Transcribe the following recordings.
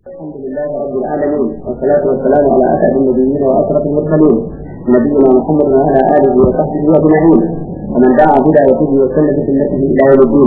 الحمد لله رب العالمين والصلاة والسلام على أسعد النبيين وأشرف المرسلين نبينا محمد وعلى آله وصحبه أجمعين ومن دعا بدعوته وسن بسنته إلى يوم الدين.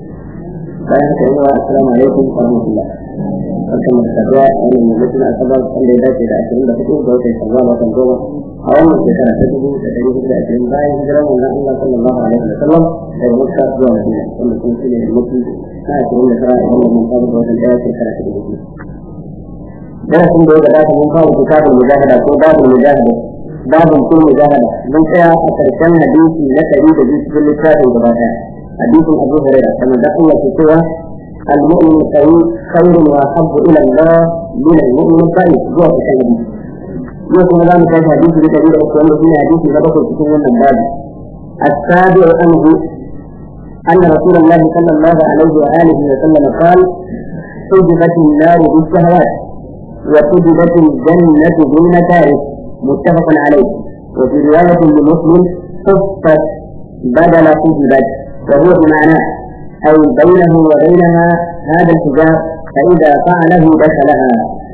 السلام عليكم ورحمة الله. barkan da saduwa a wannan yammacin asabar wanda ya dace da ashirin da hudu ga watan shawwal watan goma a wannan shekara ta dubu da ɗari hudu da ashirin bayan hijirar manzon Allah sallallahu alaihi wa sallam daga Makka zuwa Madina wanda kuma shine yammaci na ashirin da tara a wannan mun ga watan ɗaya shekara ta dubu biyu. darasin da ya gabata mun fara kitabul mujahada ko babul mujahada babun kun mujahada mun tsaya a karshen hadisi na ɗari da biyu cikin littafin gaba ɗaya hadisin Abu Hurairah kamar da Allah ke cewa المؤمن القوي خير واحب الى الله من المؤمن الضعيف هو في الحديث يكون هذا مثال حديث بدليل اخوان في حديث سبق في من الباب السابع عنه ان رسول الله صلى الله عليه واله وسلم قال حجبت النار بالشهوات وحجبت الجنة بالمكاره متفق عليه وفي رواية لمسلم حفت بدل حجبت وهو بمعناه أي بينه وبينها هذا الحجاب فإذا فعله دخلها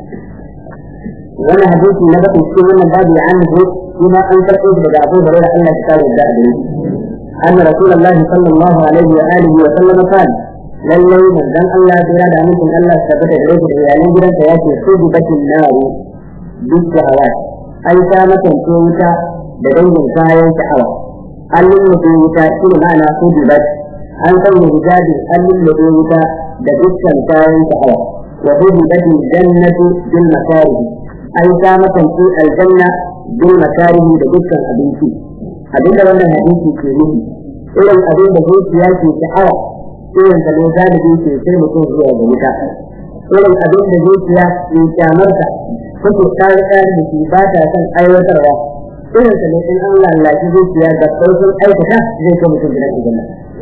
وانا حديث نبت السنة باب عنه فيما أنكر إذ أبو هريرة أن كتاب الدعوة أن رسول الله صلى الله عليه وآله وسلم قال lallai manzon Allah tsira da amincin Allah su tabbata da rage da iyalan gidansa ya ce su bakin naru duk da hawa an ta makance wuta da dangin kayan sha'awa an lullube wuta shi ne ma'ana su dubat an sanya hijabi an lullube wuta da dukkan kayan sha'awa wa hudibatin jannatu bil makarihi an ta makance aljanna bil makarihi da dukkan abinci abinda wannan hadisi ke nufi irin abin da zuciya ke sha'awa irin da ne galibi ke sai mutum zuwa ga wuta irin abin da zuciya ke kyamarta kuke kare kare da ke ba ta son aiwatarwa irin da ne in an lallaci zuciya da sauƙin aikata zai kai mutum gidan aljanna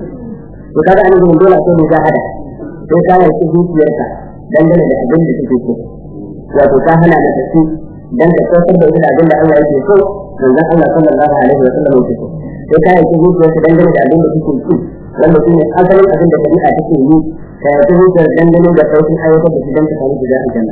to kaga an yi dole sai mu ga hada sai ka yi zuciyarka dangane da abin da kake so wato ka hana da tafi dan ka saukar da ita abin da Allah yake so manzon Allah sallallahu alaihi wa sallam yake so sai ka yi zuciyarka dangane da abin da kake so wanda shi ne asalin abin da shari'a take yi ka yi zuciyar dangane da sauƙin aiwatar da shi don ka samu shiga aljanna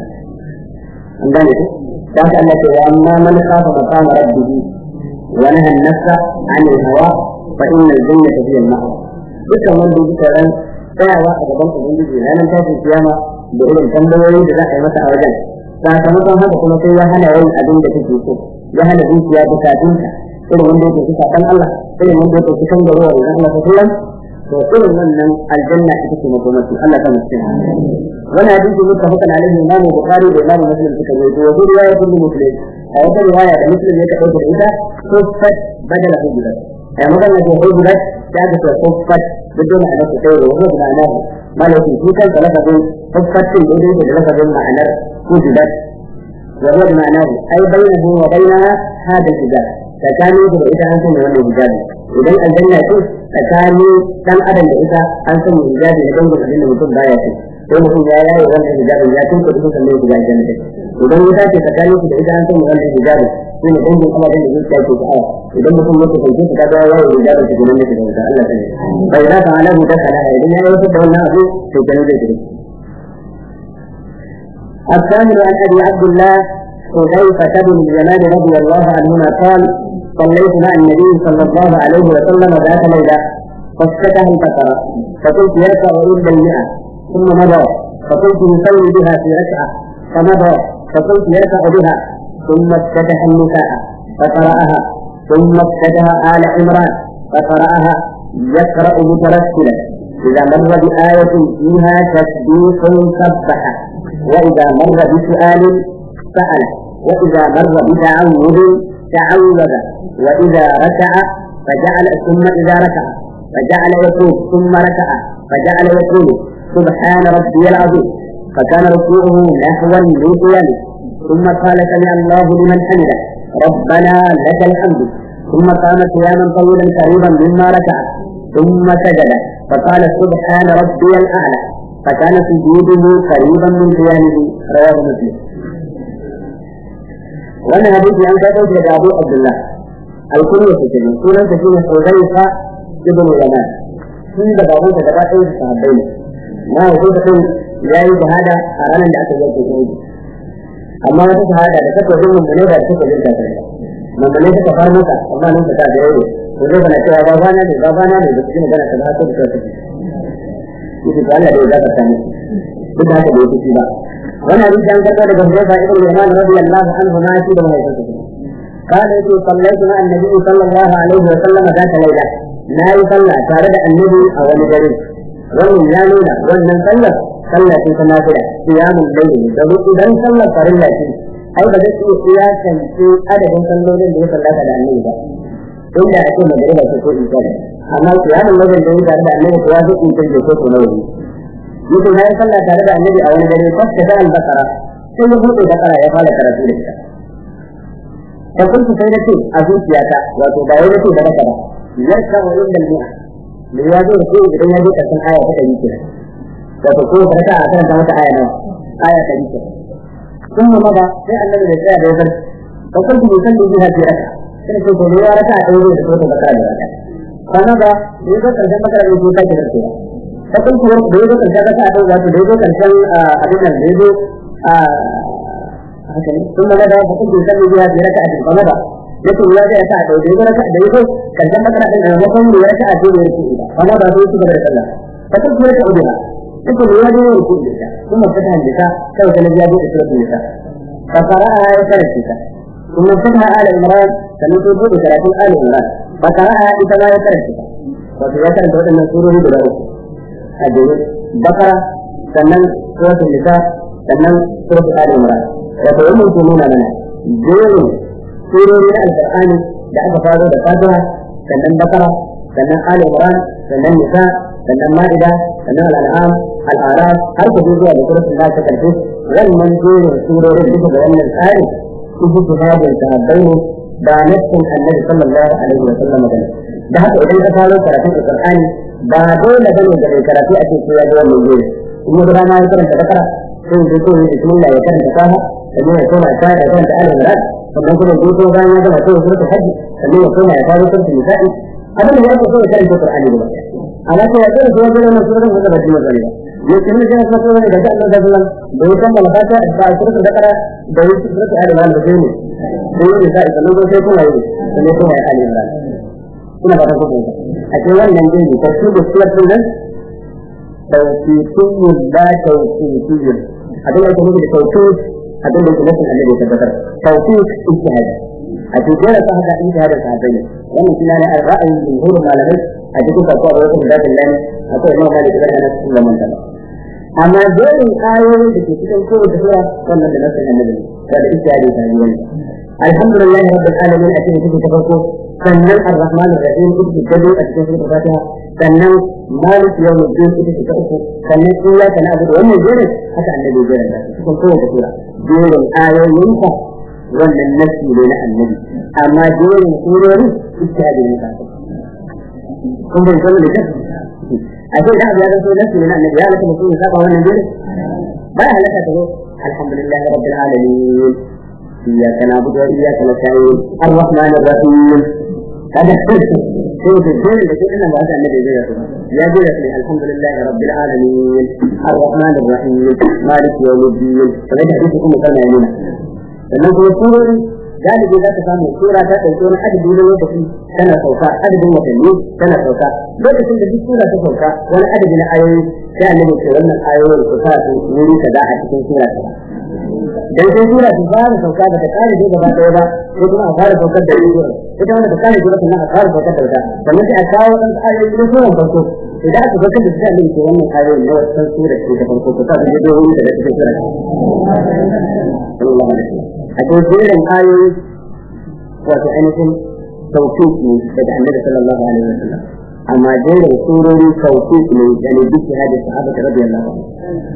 an gane ku da haka Allah ce amma man khafa maqama rabbih wa naha an-nafsa 'anil hawa fa innal jannata hiya al-ma'wa dukkan wanda yake tsaron tsayawa a gaban ubangiji ranar tashin kiyama da irin tambayoyi da za a yi masa a wajen sakamakon haka kuma sai ya hana yin abin da take so ya hana zuciya bukatunka irin wanda yake kusa kan Allah irin wanda yake kusan da ruwa idan Allah ta sallam to irin wannan aljanna ita ce makomatu Allah ta mutum wani hadisi muttafaqan alaihi imam bukhari da imam muslim suka yi wa duk riwaya kullu muslim a wata riwaya da muslim ya kaɗauka da ita kuffat badala hujrat a magana da hujrat ta ga ta kuffat بدون أن تتوه وهو معناه ما لو في كان لفظ حفت الإذن بلفظ معنى وجدت وهو معناه أي بينه وبينها هذا الحجاب فكان يجب إذا أنتم من الحجاب إذا الجنة فكان كان أدن إذا أنتم من الحجاب لدن الجنة mutum baya ce sai mutum ya yaye wannan hijabin ya tunka da mutum ne shiga aljanna idan ya dace tsakanin su da idan an san wannan hijabin shi ne dangin kuma da zuciya ke sha'awa idan mutum ya kasance su kaga ya yaye hijabin su gurin da shiga wuta Allah ta ne bai za ka ala mu ta kana idan ya yi da wannan abu to kenan zai shiga الثامن عن ابي عبد الله حذيفة بن اليمان رضي الله عنهما قال صليت مع النبي صلى الله عليه وسلم ذات ليلة فافتتح الفترة فقلت يركع إلا المئة ثم مضى فقلت يصلي بها في ركعة فمضى فقلت يركع بها ثم افتتح النساء فقرأها ثم افتتح آل عمران فقرأها يقرأ مترسلا إذا مر بآية فيها تسبيح سبح وإذا مر بسؤال سأل وإذا مر بتعوذ تعوذ وإذا ركع فجعل ثم إذا ركع فجعل يقول ثم ركع فجعل يقول سبحان ربي العظيم فكان ركوعه نحوا من قيامه ثم قال سمع الله لمن حمده ربنا لك الحمد ثم قام قياما طويلا قريبا مما ركع ثم سجد فقال سبحان ربي الاعلى فكان سجوده قريبا من قيامه رواه مسلم وانا حديث عن كتب ابو عبد الله الكل في كلمه سنن تكون حذيفه ابن اليمان sun da babu da gaba ɗaya da sahabbai ne na hudu da ya yi shahada a ranar da aka yanke shi amma wata shahada da take jin mun ne da take jin kafir mun ne take far maka amma nan ta da yau to zai bana cewa baba na ne baba na ne da cikin magana ta haka da take yake ga Allah da ya zaka sani duk da haka da yake ba wannan hadisi an karɓa daga Hudayfa ibn Yaman radiyallahu anhu ma shi da mahaifinsa قال يقول صليت مع النبي صلى الله عليه وسلم ذات ليلة لا يصلى تارد النبي أو الجريم ومن لا نونا ومن صلى صلى في تنافلة قيام الليل domin idan sallar farilla ce ai ba zai iya siyasan ce adadin sallolin da ya sallata da annabi ba inda ake magana ce ko in sani amma kiyamun lailin da ya tare da annabi ya zo in sani ko ko nawa yake ya yi sallah tare da annabi a wani dare fasta da al-bakara sai ya buɗe bakara ya fara karatu da ita fa kuntu sai na ce a zuciyata wato ba wai nace da raka ba yarka wa inda al-mi'a me ya zo da ko idan ya je karshen aya ta ɗari kenan wato ko raka a karanta mata aya nawa aya ta ɗari kenan ثم مضى sai annabi da tsaya da ya zarta fa kuntu musalli biha fi raka sai ce to ya raka a ɗaya da ko ta bakara da raka kana ba da ya zo karshen bakara da ko ta ke zartewa ta kuntu da ya zo karshen raka a ɗaya wato da ya zo karshen abin nan da ya zo ثم مضى فكنت يصلي بها في ركعة فمضى يقول يا جاء ساعة ويجي ركعة يجي كان جنب ركعة وقوم بركعة في ركوع فمضى في سبب الله فكنت يركع بها يقول يا جاء ركوع النساء ثم فتح النساء سوف نجاب سورة النساء فقرأها يسرى النساء ثم فتح آل عمران سنوت وجود ثلاثين آل عمران فقرأها إذا يسرى النساء وفي يسرى سورة المنصور بلا الجنود بقرة سنن سورة النساء سنن سورة آل عمران wato wannan ke nuna mana jerin surori na alƙur'ani da aka faro da fatiha sannan bakara sannan ali imran sannan nisa sannan ma'ida sannan al'an'am al'araf har ka zuwa da suratul nas ta karshe wannan jerin surorin duka da wannan tsari su ji jihadin sahabbai ne da nassin annabi sallallahu alaihi wa sallam da da haka idan ka faro karatun alƙur'ani ba dole bane da mai karatu a ce ya ga wannan jerin in ya ma ya karanta bakara sai ya zo ya bismillah ya karanta faha sannan ya koma ta da kanta ala imran sannan kuma ya zo bayan ya gama sai suratul hajj sannan ya koma ya fara suratul nisa'i abin da yake so ya karanta qur'ani da baki amma sai ya zo ya zo wannan suratul wanda ba jiya bane ya ce ne sai ka so ne da Allah da Allah da ya kammala fata da suratul bakara da ya suratul ali imran da sai ne sai ya sai sannan sai kuma ya sannan kuma ya ali imran ina ba ta kuma a cikin wannan dai ne tafsir da suratul nan tawfiqiyyu la tawfiqiyyu abin da yake nufi da tawfiq abin da yake nufin annabi ya tabbatar tawfiq ijtihad a cikin da haka ijtihadin sahabbai ne wannan shi ne ra'ayin jumhurin malamai a cikin kasuwa da wasu da Allah akwai imam Malik da Anas bin Malik amma dole ayoyin da ke cikin kowace sura wannan da nasin annabi da da ijtihadin sahabbai ne alhamdulillah rabbil alamin a cikin cikin farko sannan ar-rahman ar-rahim ita ce a cikin suratul fatiha sannan malik yawmuddin ita ce ta uku sannan iyyaka na'budu wannan jerin haka annabi ya jera cikin kowace sura jerin ayoyinka wannan nasi ne na annabi amma jerin surori ijtihadi ne ka kun bai san da a ce da abu ya zanto nasi ne na annabi ya halatta mutum ya saba wannan jerin ba ya halatta ta zo alhamdulillah rabbil alamin إياك نعبد وإياك نستعين الرحمن الرحيم هذا هو في الدين الذي إنما هذا النبي زيته يا زيته الحمد لله رب العالمين الرحمن الرحيم مالك يوم الدين فليس حديثكم كما يمين sannan kuma surori galibi za ka samu sura ta ɗauki wani adadi na lokaci tana sauka adadin watanni tana sauka lokacin da duk sura ta sauka wani adadi na ayoyi sai annabi ce wannan ayoyin su sa su wuri kaza a cikin sura ta dan sai sura ta fara sauka da ta kare da gaba ɗaya ba sai kuma a fara saukar da sura ita wanda ta kare da sannan a fara saukar da wata sannan sai a kawo ɗan ayoyi na sura farko idan aka saukar da sura ne ke wannan ayoyin na wasan sura ce ta farko ta sa su je wuri da cikin sura sallallahu alaihi wasallam a cikin jerin ayoyi wato ainihin tawfiq ne daga annabi sallallahu alaihi wasallam amma jerin surori tawfiq ne da ne duk hadisi sahaba radiyallahu anhu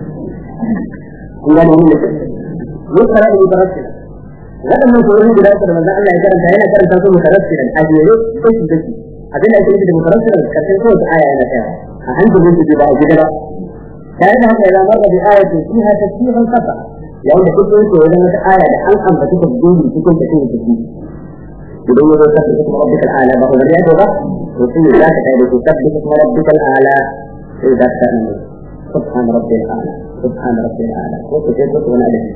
kun gane wannan ne yusra ibn tarassila wadannan surori guda uku da manzon Allah ya karanta yana karanta su mutarassila a jere sai su dace abin da ake nufi da mutarassila karshen kowace aya yana tsaya a hankalin su ba a gida ba tare da haka idan marra bi ayatin fiha tafsirun kafa yayin da kuke yake wajen wata aya da an ambaci ta gudu cikin ta cikin ciki idan ya zo sabbi kuma rabbikal ala ba wani ya ba to sai ya zaka kai da ku sabbi kuma rabbikal ala sai da ta ne subhan rabbil ala سبحان ربي الأعلى وكتب وأنا أدري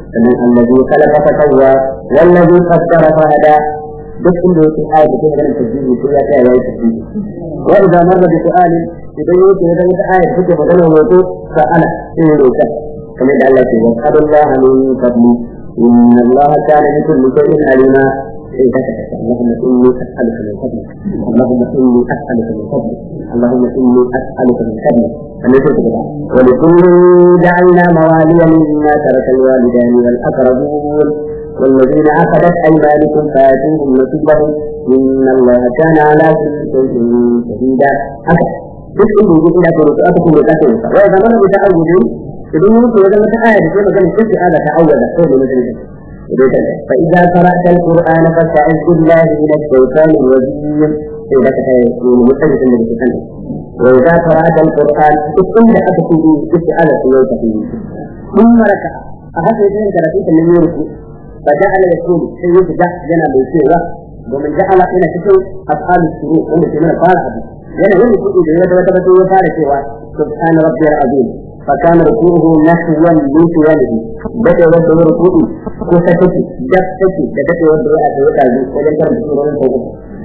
الذي خلق فسوى والذي قدر فهدى duk inda yake ayat da ke maganar tasbihi ko ya ta yayi tasbihi wa idza marra bi su'alin idan yake da wata ayat da ke maganar wato sa'ala sai ya roka kamar da Allah ke wa qadallahu min fadli inna Allah kana bi kulli shay'in alima sai ka ta Allahumma inni as'aluka min fadlik Allahumma inni as'aluka min fadlik Allahumma inni as'aluka min fadlik kamar sai ka wa li kulli ja'alna mawaliya mimma taraka al-walidani wal aqrabun والذين عقدت أيمانكم فآتوهم نصيبهم إن الله كان على كل شيء شهيدا هكذا duk inda yake ina da aka kuma da kake sa wai zaman da ta'awudi idan mun ko da mata aya da ke magana sai ala ta'awuda ko da mutum idan ka fa idza qara'ta al-qur'ana fasta'iz billahi min ash-shaytanir rajim sai da ka yi mutum da ke kan wa idza qara'ta al-qur'an duk inda aka kuma isti'ala sai ya tafi mun maraka a haka yake karatu da nan yau فجعل يقول سيد ده جنا بيسيرة ومن جعل إلى تكون أفعال الشروع ومن جميع قال لأن هو يقول إذا يدوى تبتو وقال سوى سبحان ربي العظيم فكان ركوعه نحوا من سياله بدأ ودى ركوعه كفتك جفتك بدأ ودى أسوأ وجل كان بسيرا من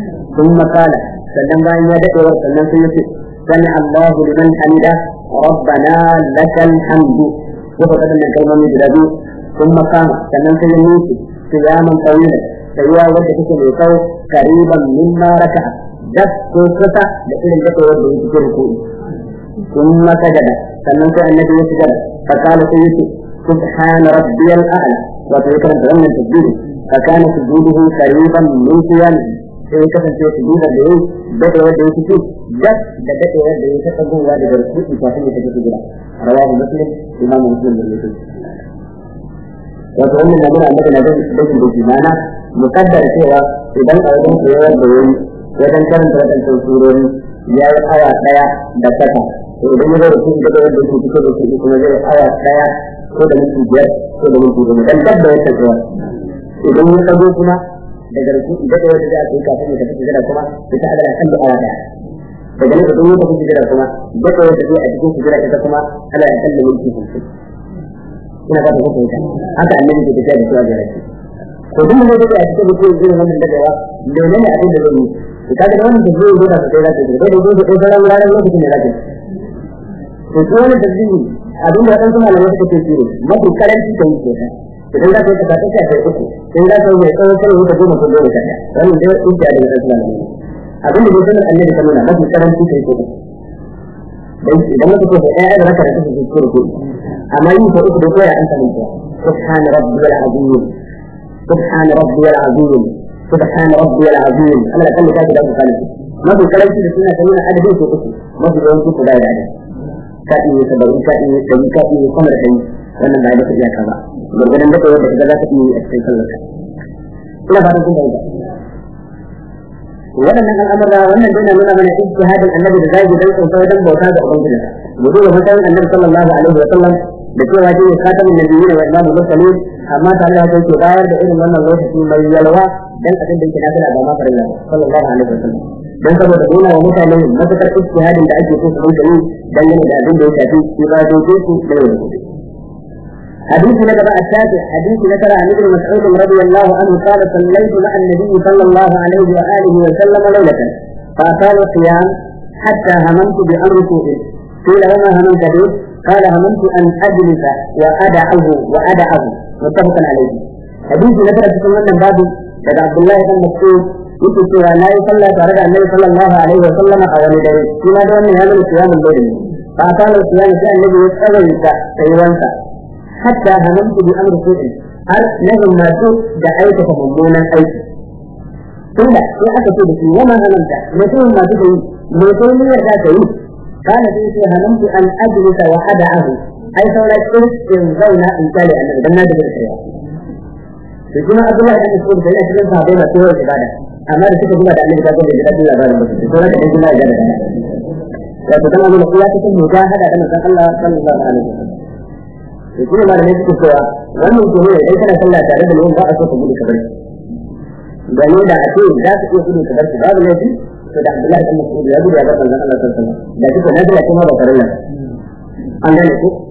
ثم قال سلم بأن يدك وسلم سيدك سمع الله لمن حمده ربنا لك الحمد وفقد من كلمة من ثم قام sannan sai ya nufi qiyaman tawila tsayuwa wadda take mai tsawo kariban mimma raka das ko kusa da irin da wanda yake cikin ruku'i thumma sajada sannan sai annabi ya sujada fa qala sai yace subhana rabbiyal a'la wa ta yakran da wannan tasbih fa kana sujuduhu kariban min qiyamihi sai ya kasance sujuda da yayi da wanda yake cikin das da da wanda yake tsagowa daga ruku'i kafin ya tafi sujuda rawahu muslim imamu muslim da yake wato wannan na nuna maka na dakin da ke mana mukaddar cewa idan a wajen koyar da yayi wajen karanta wadannan surori ya yi awa daya da saka to idan ya zai rufu da wanda ke fito da shi kuma zai awa daya ko da minti biyar ko da minti goma dan dabba ya ta cewa idan ya kago kuma daga rufu da da wanda zai yi kafin ya tafi sujada kuma ya ta adana kan da awa daya daga nan idan ya tafi sujada kuma da da wanda zai a cikin sujada ita kuma ana da kan da minti 50 ina ba da hukunta haka annabi ke tafiya da shi a gare shi to duk ne da a cikin mutum zai wannan da yawa da ne abin da zai yi to kaga da wannan da zai yi da sai da kai da zai yi da sauran wuraren lokacin da zai to ko wannan tazini abin da wadansu malamai suka ce shi ne mafi karanci kan yi idan za ka yi ka tafi ka kai uku in za ka yi mai tsawon sai ka goma ko goma ka wannan dai inda da wadansu malamai abin da zai annabi ta nuna mafi karanci kai ko dan idan muka ce da ɗaya da raka da kake cikin ko amma yin ko uku da koya an sanin ta subhana rabbiyal azim subhana rabbiyal azim subhana rabbiyal azim Allah da kallaka da ku kalli mafi karanci da suna sanin adadin ko uku mafi yawanci ko da ya ka iya saba'in ka iya ɗari ka iya sama da ɗari wannan ba da ka iyaka ba gurgudan da kawai da ka za ka iya a cikin sallarka ina fatan kun bayyana waɗannan al'amura wannan dai na nuna mana ijtihadin annabi da zai dan tsotsa wajen bauta ga ubangiji mu duba matsayin annabi sallallahu alaihi wa sallam da cewa shi ne khatamin nabiyyin wa imamul mursalin amma tare da haka yake bayar da irin wannan lokaci mai yalwa dan abin da yake nafila ba ma farilla sallallahu alaihi wa sallam dan saboda nuna wa mutane matakar ijtihadin da ake so su rinka yi dangane da abin da ya shafi ibadojin su da yau da gobe حديث نبأ التاسع حديث ذكر عن ابن مسعود رضي الله عنه قال صليت مع النبي صلى الله عليه وآله وسلم ليلة فأطال القيام حتى هممت بأمر سوء قيل وما هممت به قال هممت أن أجلس وأدعه وأدعه متفق عليه حديث ذكر في سنة باب daga Abdullahi bin Mas'ud yake cewa na yi sallah tare da Annabi sallallahu alaihi wa sallama a wani dare shi ma da wannan ya nuna qiyamul layl fa kana qiyam sai Annabi ya tsawaita tsayuwansa hatta hamamtu bi amri su'in har na himmatu da aikata mummunan aiki tunda sai aka ce da shi wama hamamta me sai himmatu da yi me sai ni ya ta yi kana sai sai hamamtu an ajlisa wa ada'ahu ai saura in zauna in kare annabi dan na da kariya to kuma Abdullahi ibn Mas'ud da yana cikin sahabbai masu yawan ibada amma da suka zuba da annabi ta gode da dadin labarin ba su sai da dan Allah ya da wato kana nuna iya cikin mujahada da manzon Allah sallallahu alaihi wasallam to kuma ma da ne suke cewa wannan ke ne dai kana sallah tare da mun ba a so ka gudu kabar da ne da ake za su iya gudu kabar babu laifi to da Abdullahi ibn Mas'ud ya gudu ya ga manzon Allah sallallahu alaihi wasallam da kike na da kuma ba farilla an gane ku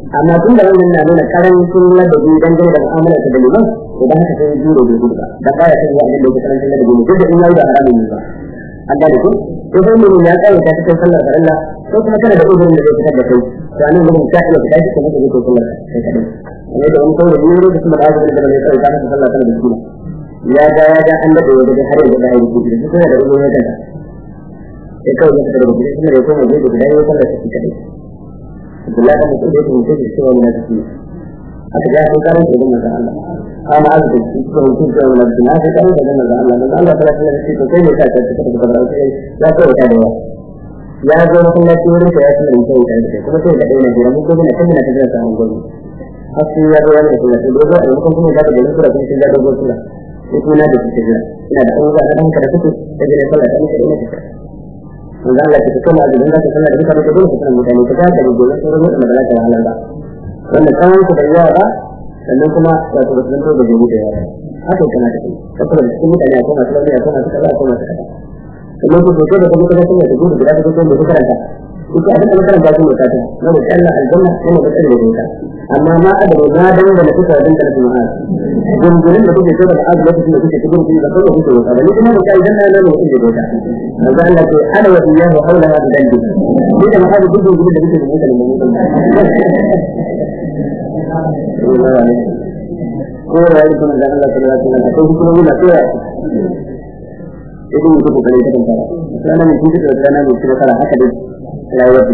amma tun da wannan na nuna karancin ladabi dangane da mu'amalar da liman to da haka sai jure da gudu ba da baya san ya abin da yake karancin ladabi ne duk da in yayi da haramun ne ba an gane ko ko sai mun ya tsaya ta cikin sallar da Allah ko kuma kana da uzurin da zai fitar da kai to anan gurin ka iya fita shi kuma kake sallar kai kadai ne da wani kawai ne da kuma da azumin da bai tsaya ta sallar da shi ya ga ya ga an da da har da da yi da kuma da uzurin da sai kawai ya fitar da gudu kuma da kuma da da ya sallar shi kadai Abdullahi kan mutum da yake mutum da cewa yana tafiya aka ga sun karin da manzon Allah amma aka da shi ko mutum da wannan da aka karin da manzon Allah manzon Allah ta lafiya da shi to sai ne ka ta ta da bara sai ya ko ta da yawa ya zo na kuma shi wurin da ya tsaya da kai da kuma sai da dai na jira mun ko ne kan na ta da samun gobe har sai ya zo wannan kuma sai dogo a lokacin kuma da da sura kuma sai ya dogo sura sai kuma da shi jira ina da abubuwa da kanka da kuke da jira sallah da muke ina ta manzo Allah ta kuma da dinga ta sallah da mutane da dole su san mutane ta ga da gobe sai rubuta da Allah ta halal ba wanda kawai ku da yawa ba sannan kuma wato ba su zanto da gobe da yawa haka kana ta kai saboda cikin mutane akwai masu lafiya akwai masu kaza akwai masu kaza sannan ku doke da kuma kaza sun da gobe da kuma da karanta duk abin da karanta sun da ta na da Allah aljanna ne da tsare da amma ma a da ma dan da kuka dan da kuma gungurin da kuke da azu lokacin da kuke cikin da kuma kuke da ba ni kuma da kai dan nan ne kuke da ta manzo Allah ce ana wa iyahu haula hada dalli ni da ma duk gungurin da kuke da mutane mu ko rayu kuma da Allah ta rasa ta ko kuma mun da tsaya idan mutum ko kare ta kanta sana ne kuma da sana ne kuma kala haka dai rayuwar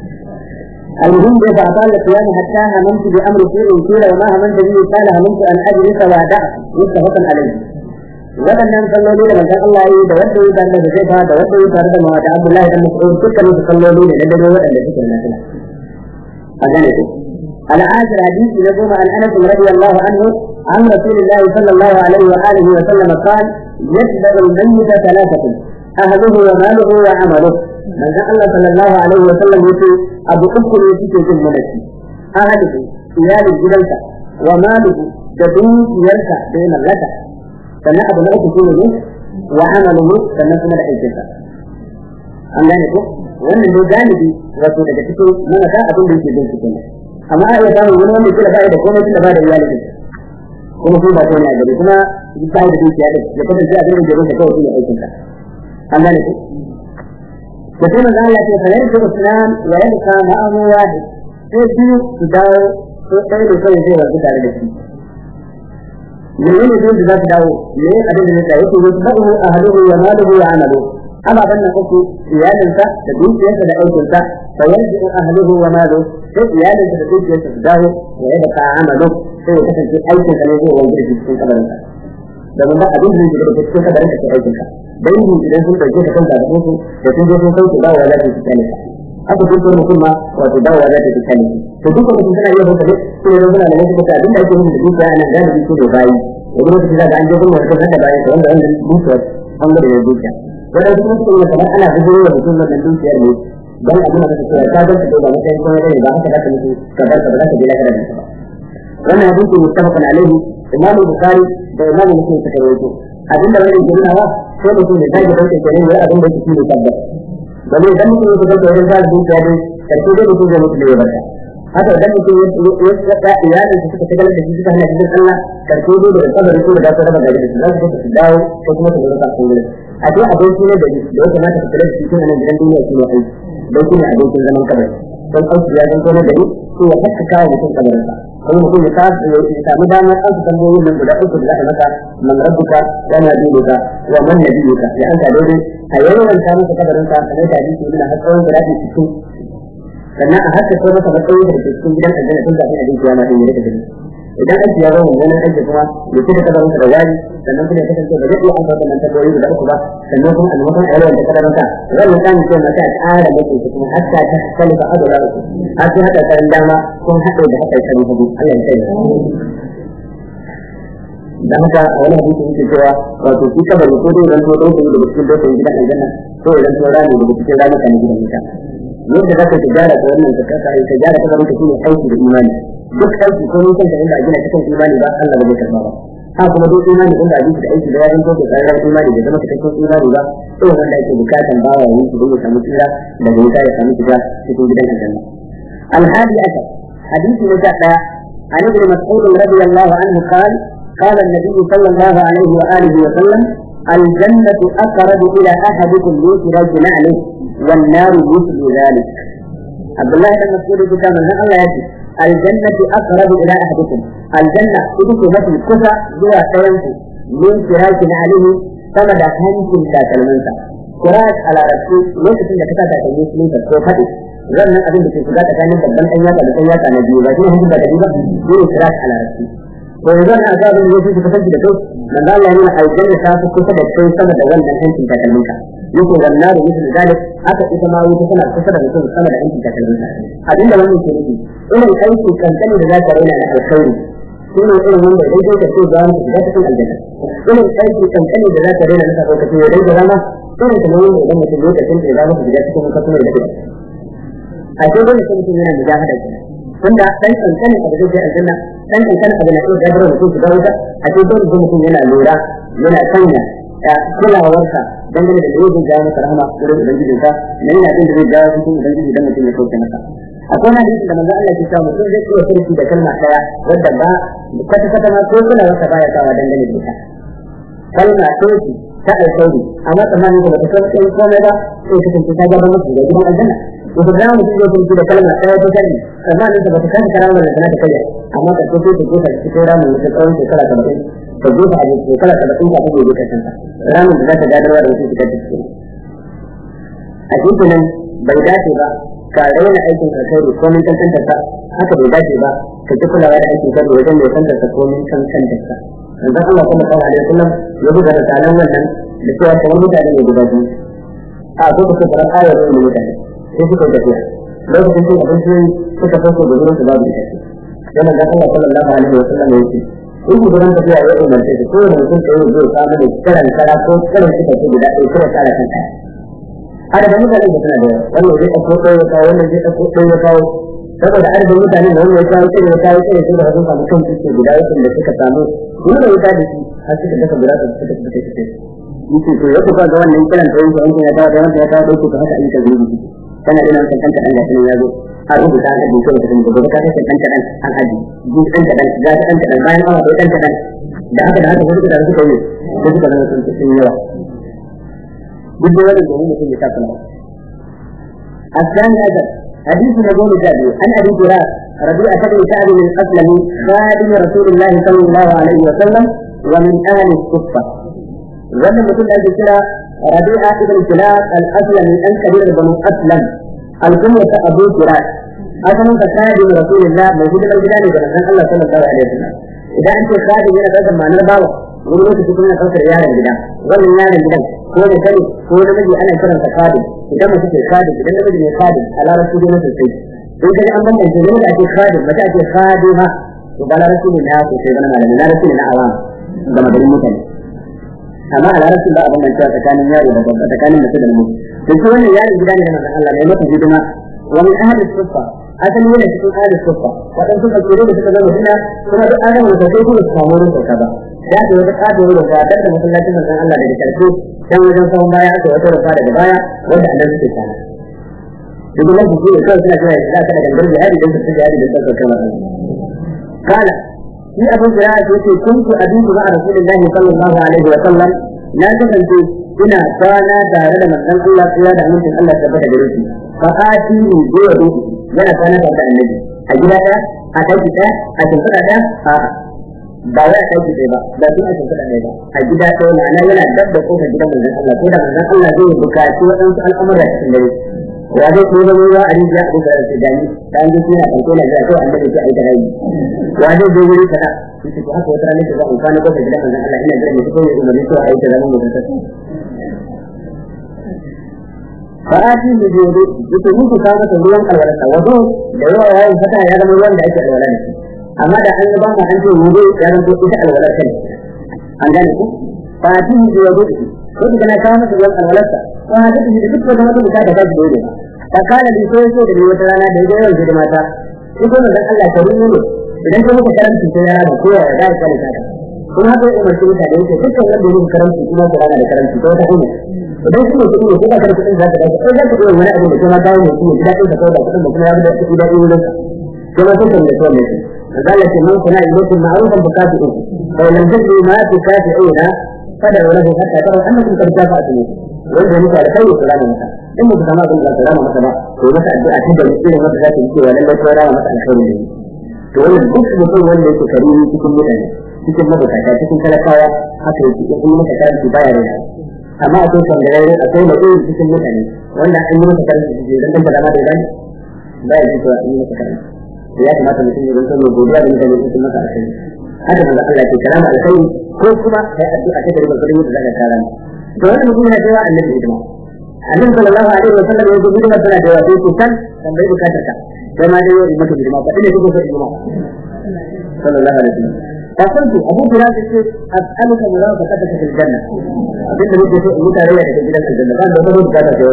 المهم إذا أطال القيام حتى هممت بأمر سوء قيل وما هممت به قال هممت أن أجلس وأدع متفق عليه waɗannan salloli da manzon Allah ya yi da wanda ya tare da Zaifa da wanda ya tare da Mawata Abdullahi da Mas'ud dukkan su salloli da na dare waɗanda suke na nafila a gane ku العاشر حديث نجوم عن انس رضي الله عنه عن رسول الله صلى الله عليه واله وسلم قال يتبع الميت ثلاثه اهله وماله وعمله من الله صلى الله عليه وسلم يقول ابو اكل يسكت في الملك اهله ايال الجبلة وماله تدوس يركع بين لك sannan abu na uku shine ne wa amaluhu sannan kuma da aikinsa an gane ko wannan ne galibi wato daga cikin mana ta abin da yake bin cikin amma a iya samun wani wanda kila ba da komai kila ba da iyali ne kuma kuma ba ta ne a gari kuma ba da dukiya da ya kasance a cikin garin da kawai shine aikinsa an gane ko da kuma da Allah ya ce fa yanzu islam wa yabqa ma'ahu wahid sai biyu su dawo ko ɗaya da kawai zai rabu tare da shi menene sai da za su dawo me abin da zai yake wasu ba'u ahluhu wa maluhu wa amalu amma ban nan uku iyalinsa da dukiyarsa da aikinsa fa yanzu ahluhu wa maluhu sai iyalinsa da dukiyarsa su dawo wa yadda ka amalu sai ya kasance aikinsa ne zai wanzu da cikin kabarinsa domin ba abin da zai da cikin kabarin ka aikinka dangi idan sun dauke ka kanka da su da sun je sun sauke dawowa za su yi kyale haka sun tura mutum ma wato dawowa za ta yi kyale to duk mutum suna iya hukari su ne suna da wasu kuka abin da ake yin da dukiya ana galibi su ne bayi wani lokaci za ka an je kuma wata kasa bayan ka wanda wannan dukiyar an gada da dukiya wanda su mutum ne kamar ana gudunar da mutum wannan dukiyar ne dan abin da kake cewa ka ga ka ba matsayin kuma ne ba haka da ka mutu ka bar ka ba za ka je lafiya da ba wannan hadisi mutafaqan alaihi imamu bukhari da imamu muslim suka rawaito abin da wani jami'a wa sai mutum ya dage dauke kenan wai abin da yake ne tabbata domin idan mutum ya kusa wurin za su dukiya dai karshe dai mutum zai mutu da ya barka haka idan mutum ya tsaka iyalin su suka tagalar da shi suka hana cikin Allah karshe dai da kabarin su da za su raba gari da su za su su dawo ko kuma su rasa sun gudu a dai abinci ne da da ya kamata ka kula da shi tun nan gidan duniya shi ne aiki don shi ne abincin zaman kabari don aiki ya zanto na gari ko ya haka kawo mutum kabarinsa wani mutum ya samu damar an su tambayoyin nan guda uku da za a masa man rabbuka wa ma dinuka wa man nabiyuka ya an ka dole a yawan ta masa kabarin sa kamar da hadisi yana har tsawon guda cikin sannan a haka ko masa matsayi da cikin gidan aljanna tun kafin abin kiyama din ya rika gani idan aiki ya zama wannan aiki kuma ya ce da kabarin sa da wari sannan kuma ya kasance ba zai iya amsa wannan tambayoyi guda uku ba sannan kuma a maimakon a yawan da kabarin sa wannan kan ce mata a ƙara mace su kuma hatta ta kalifa adala har sai haka kan dama kun haɗe da haka kan hudu Allah ya kai dan haka a wani hadisi yake cewa wato shi kabari ko dai zan to dauke daga cikin dauke gidan aljanna ko idan to rani daga cikin rani kan gidan wuta yadda za ka tijara ta wannan ka kasa ai tijara ta gaban ka shine aiki da imani duk aiki ko mun kanta inda a gina cikin imani ba Allah ba zai karba ba ha kuma duk imani inda a gina aiki da yaran ko da tsarin imani da zama cikakken imani ba sai wanda ake bukatan bawa ya yi don ya samu tsira daga wuta ya samu shiga cikin gidan aljanna الحادي عشر حديث نجاة عن ابن مسعود رضي الله عنه قال قال النبي صلى الله عليه وآله وسلم الجنة أقرب إلى أحدكم من سراج نعله والنار مثل ذلك عبد الله بن مسعود كتاب الله يأتي الجنة أقرب إلى أحدكم الجنة إذا مثل كفى جوا سينسي من سراج نعله كما دا هنسي تاكلمنسا سراج على رسول ليس da kasa da kai musulun ka ko fadi wannan abin da ke shiga tsakanin babban ɗan yaka da ɗan yaka na biyu ba shi ne da biyu ba ne siraj ala rasul to yanzu na ga abin da yake kasance da kai manzo Allah yana aljanna ta fi kusa da kai sama da wannan hancin takalminka yake wannan da mutum zalik haka ita ma wuta tana kusa da mutum sama da hancin takalminka abin da wannan ke nufi irin aiki kankani da za ka raina da alkhairi shi ne irin wanda idan kai ka ce za mu shiga cikin aljanna irin aiki kankani da za ka raina na lokaci ya dai rana irin kamar wanda idan mutum lokacin da za mu shiga cikin kasuwar da kai a ce dole sai mutum yana mujahada kenan tunda dan kankanin abu zai aljanna dan kankanin abu na iya gabar mutum su wuta a ce dole sai mutum yana lura yana sanya kulawarsa dangane da yau zai jawo masa rahama wurin ubangijinsa na yana abin da zai jawo cikin ubangiji dan mutum ya kauce masa akwai na hadisi da manzo Allah ya ce mutum zai iya sarki da kalma daya wadda ba kwata kwata ma ko kulawarsa baya sawa dangane da ita kalma ce ta alkhairi amma tsammanin da ba ta san komai ba sai kasance ta gabar mutum da gidan aljanna wata da mutum zai furci da kalma ɗaya ta kalli tsammanin da bata kasa karamar da ta kai amma ka so sai ta jefa cikin ramin da tsawon shekara saba'in ta jefa a shekara saba'in ta kuma jefa kanta ramin da za ta gadarwa da mutum fitar da cikin a cikin nan bai dace ba ka raina aikin alkhairi ko min kankantar sa haka bai dace ba ka ji kulawa da aikin alkhairi wajen mai kantar sa ko min kankantar sa manzon Allah sallallahu alaihi wasallam ya buga da talan wannan da cewa kamar mutane ne guda biyu a ko ka fara ayar da mutane sai suka tafiya lokacin cin abinci suka fasa da wurin su babu ita yana da Allah sallallahu alaihi wa sallam ya ce in ku gurin tafiya ya umarce su ko da mutum sai zai samu da karan kara ko karan suka ce guda ɗaya ko kara kan ɗaya adadin mutane da suna da yawa wannan zai ɗauko ɗaya ya kawo wannan zai ɗauko ɗaya ya kawo saboda adadin mutane da wannan ya kawo sai ya kawo sai ya da sun samu kan suke guda yakin da suka samu wani da wuta da shi har suka daga guda da suka fita suke yake to ya kuka ga wannan kiran da yanke yanke ya kawo da wanda ya kawo ɗauko ka haka ayyukan zuwa kana da nan kanta dan gashi ya zo a rubuta an hadin kai da gobe ka kace kanta dan an haji ji kanta dan ga kanta dan bayan awa da kanta dan da haka da haka wani da suka yi ko suka zama sun sun yawa duk da wannan gobe mutum ya tafi nawa الثاني هذا حديث نجوم الجابر عن ابي هريره ربيعه بن سعد بن اسلم خادم رسول الله صلى الله عليه وسلم ومن اهل الصفه wannan mutum da ake kira rabi'a ibn kilab al-aslami an kabir banu aslam al-kumma ta abu kirat asalin ka sadi rasulullah mai hidimar gida ne da manzon Allah sallallahu alaihi wasallam idan an ce sadi yana da ma'anar bawa wani lokaci kuma yana ɗaukar yaron gida wannan yaron gidan ko da sani ko da miji ana kiran sa sadi idan mutum ke sadi idan da miji ne sadi a larabci dai mutum sai in kaji an bambance ne da ake sadi mace ake sadi ha to ba larabci ne na ko sai zama malami larabci ne na awam ga magarin mutane amma a larabcin ba a bambanta tsakanin yaro da babba tsakanin mutum da mutum da shi wannan yaron gida ne na manzon Allah ne masa hidima wa min ahli sufa asali yana cikin ahli sufa wadan suka tsoro da suka zama suna kuma duk an rawa da sai kuma su samu wurin sauka ba da ta wata kato da ta da masallacin manzon Allah daga karshe dan wajen sahun baya aka wata rufa daga baya wanda Allah suke kana duk nan su ne kawai suna cewa ya ka da gangar jihadi dan su jihadi da sauka kamar قال في أبو هريرة يقول كنت أبيت مع رسول الله صلى الله عليه وسلم لا تفلت إنا كان تارد من أن الله قيا دا من الله ثبت بريسي فآتي من جوه yana kana da annabi a gida ta a kai ta a shimfiɗa ta a ba wai a kai ta ba ba tun a shimfiɗa ne ba a gida ta wani ana yana dab da kofar gidan manzon Allah ko da manzon Allah zai buƙaci waɗansu al'amura cikin dare ya zai ko zama ruwa a rijiya a duka da dani da an zuci na kanko na jira ko an da ke aika rai ya zai zo wuri kaza shi ce haka wata ranar da za a kwana kofar gidan manzon Allah ina jira ne ko ya umarni ko a aika zaman mutum ta fa'ati mu je da yake muku ka masa ruwan alwala wato da yawa yayin fata ya zama ruwan da ake alwala da shi amma da an ba mu an ce wudu ya zama ita alwala kai an gane ku fa'ati mu je wudu ko da kana kawo masa ruwan alwala fa hada shi da duk wata wata bukata da shi dole fa kana da so so da wata rana da yayin da mata ko da Allah ta rumu ne idan ka muka karanta sai rana ko ya da ka da kuma haka umarci mutane yake dukkan wanda yake karanci kuma ko da karanci ko ta hanya idan kuma kuɗi ne kuma karɓi kuɗin za ka dace ko za ka iya wani abu da kuma kawo ne kuma gida ɗin ka kawo da kuɗin da kuma ya da kuɗi daɗi wurin ka kuma suka ne so ne قالت من صنع إليكم معروفا فكافئوه فإن لم تجدوا ما تكافئون فدعوا له حتى تروا أنكم قد كافأتموه وإذا مثل خير سلام مثلا إن كما قلت سلام مثلا ومثلا الدعاء تبدأ بسيرة مثلا ذات الكي ولا لا ترى مثلا خير منه وإن duk mutum wanda yake karimi cikin mutane cikin mabukata cikin talakawa haka yake ya kuma masa karanci baya da amma akwai sandarare akwai mutum cikin mutane wanda an yi masa karanci dan dan da ma da baya baya ji cewa an yi masa karanci ya kamata mutum ya zanto mai godiya da mutane sun masa alkhairi haka manzo Allah ke karama alkhairi ko kuma kai addu'a ta da gurin da zaka karama to wannan mutum yana cewa annabi hidima annabi sallallahu alaihi wa sallam ya gudu da tana da yawa sai kan tambayi bukatar ka sai ma dai yau maka hidima ba ina kuka hidima sallallahu alaihi wa sallam فقلت أبو فراس أسألك مرافقتك في الجنة أبنت لك شيء متارية في الجنة قال له هو بكاتا في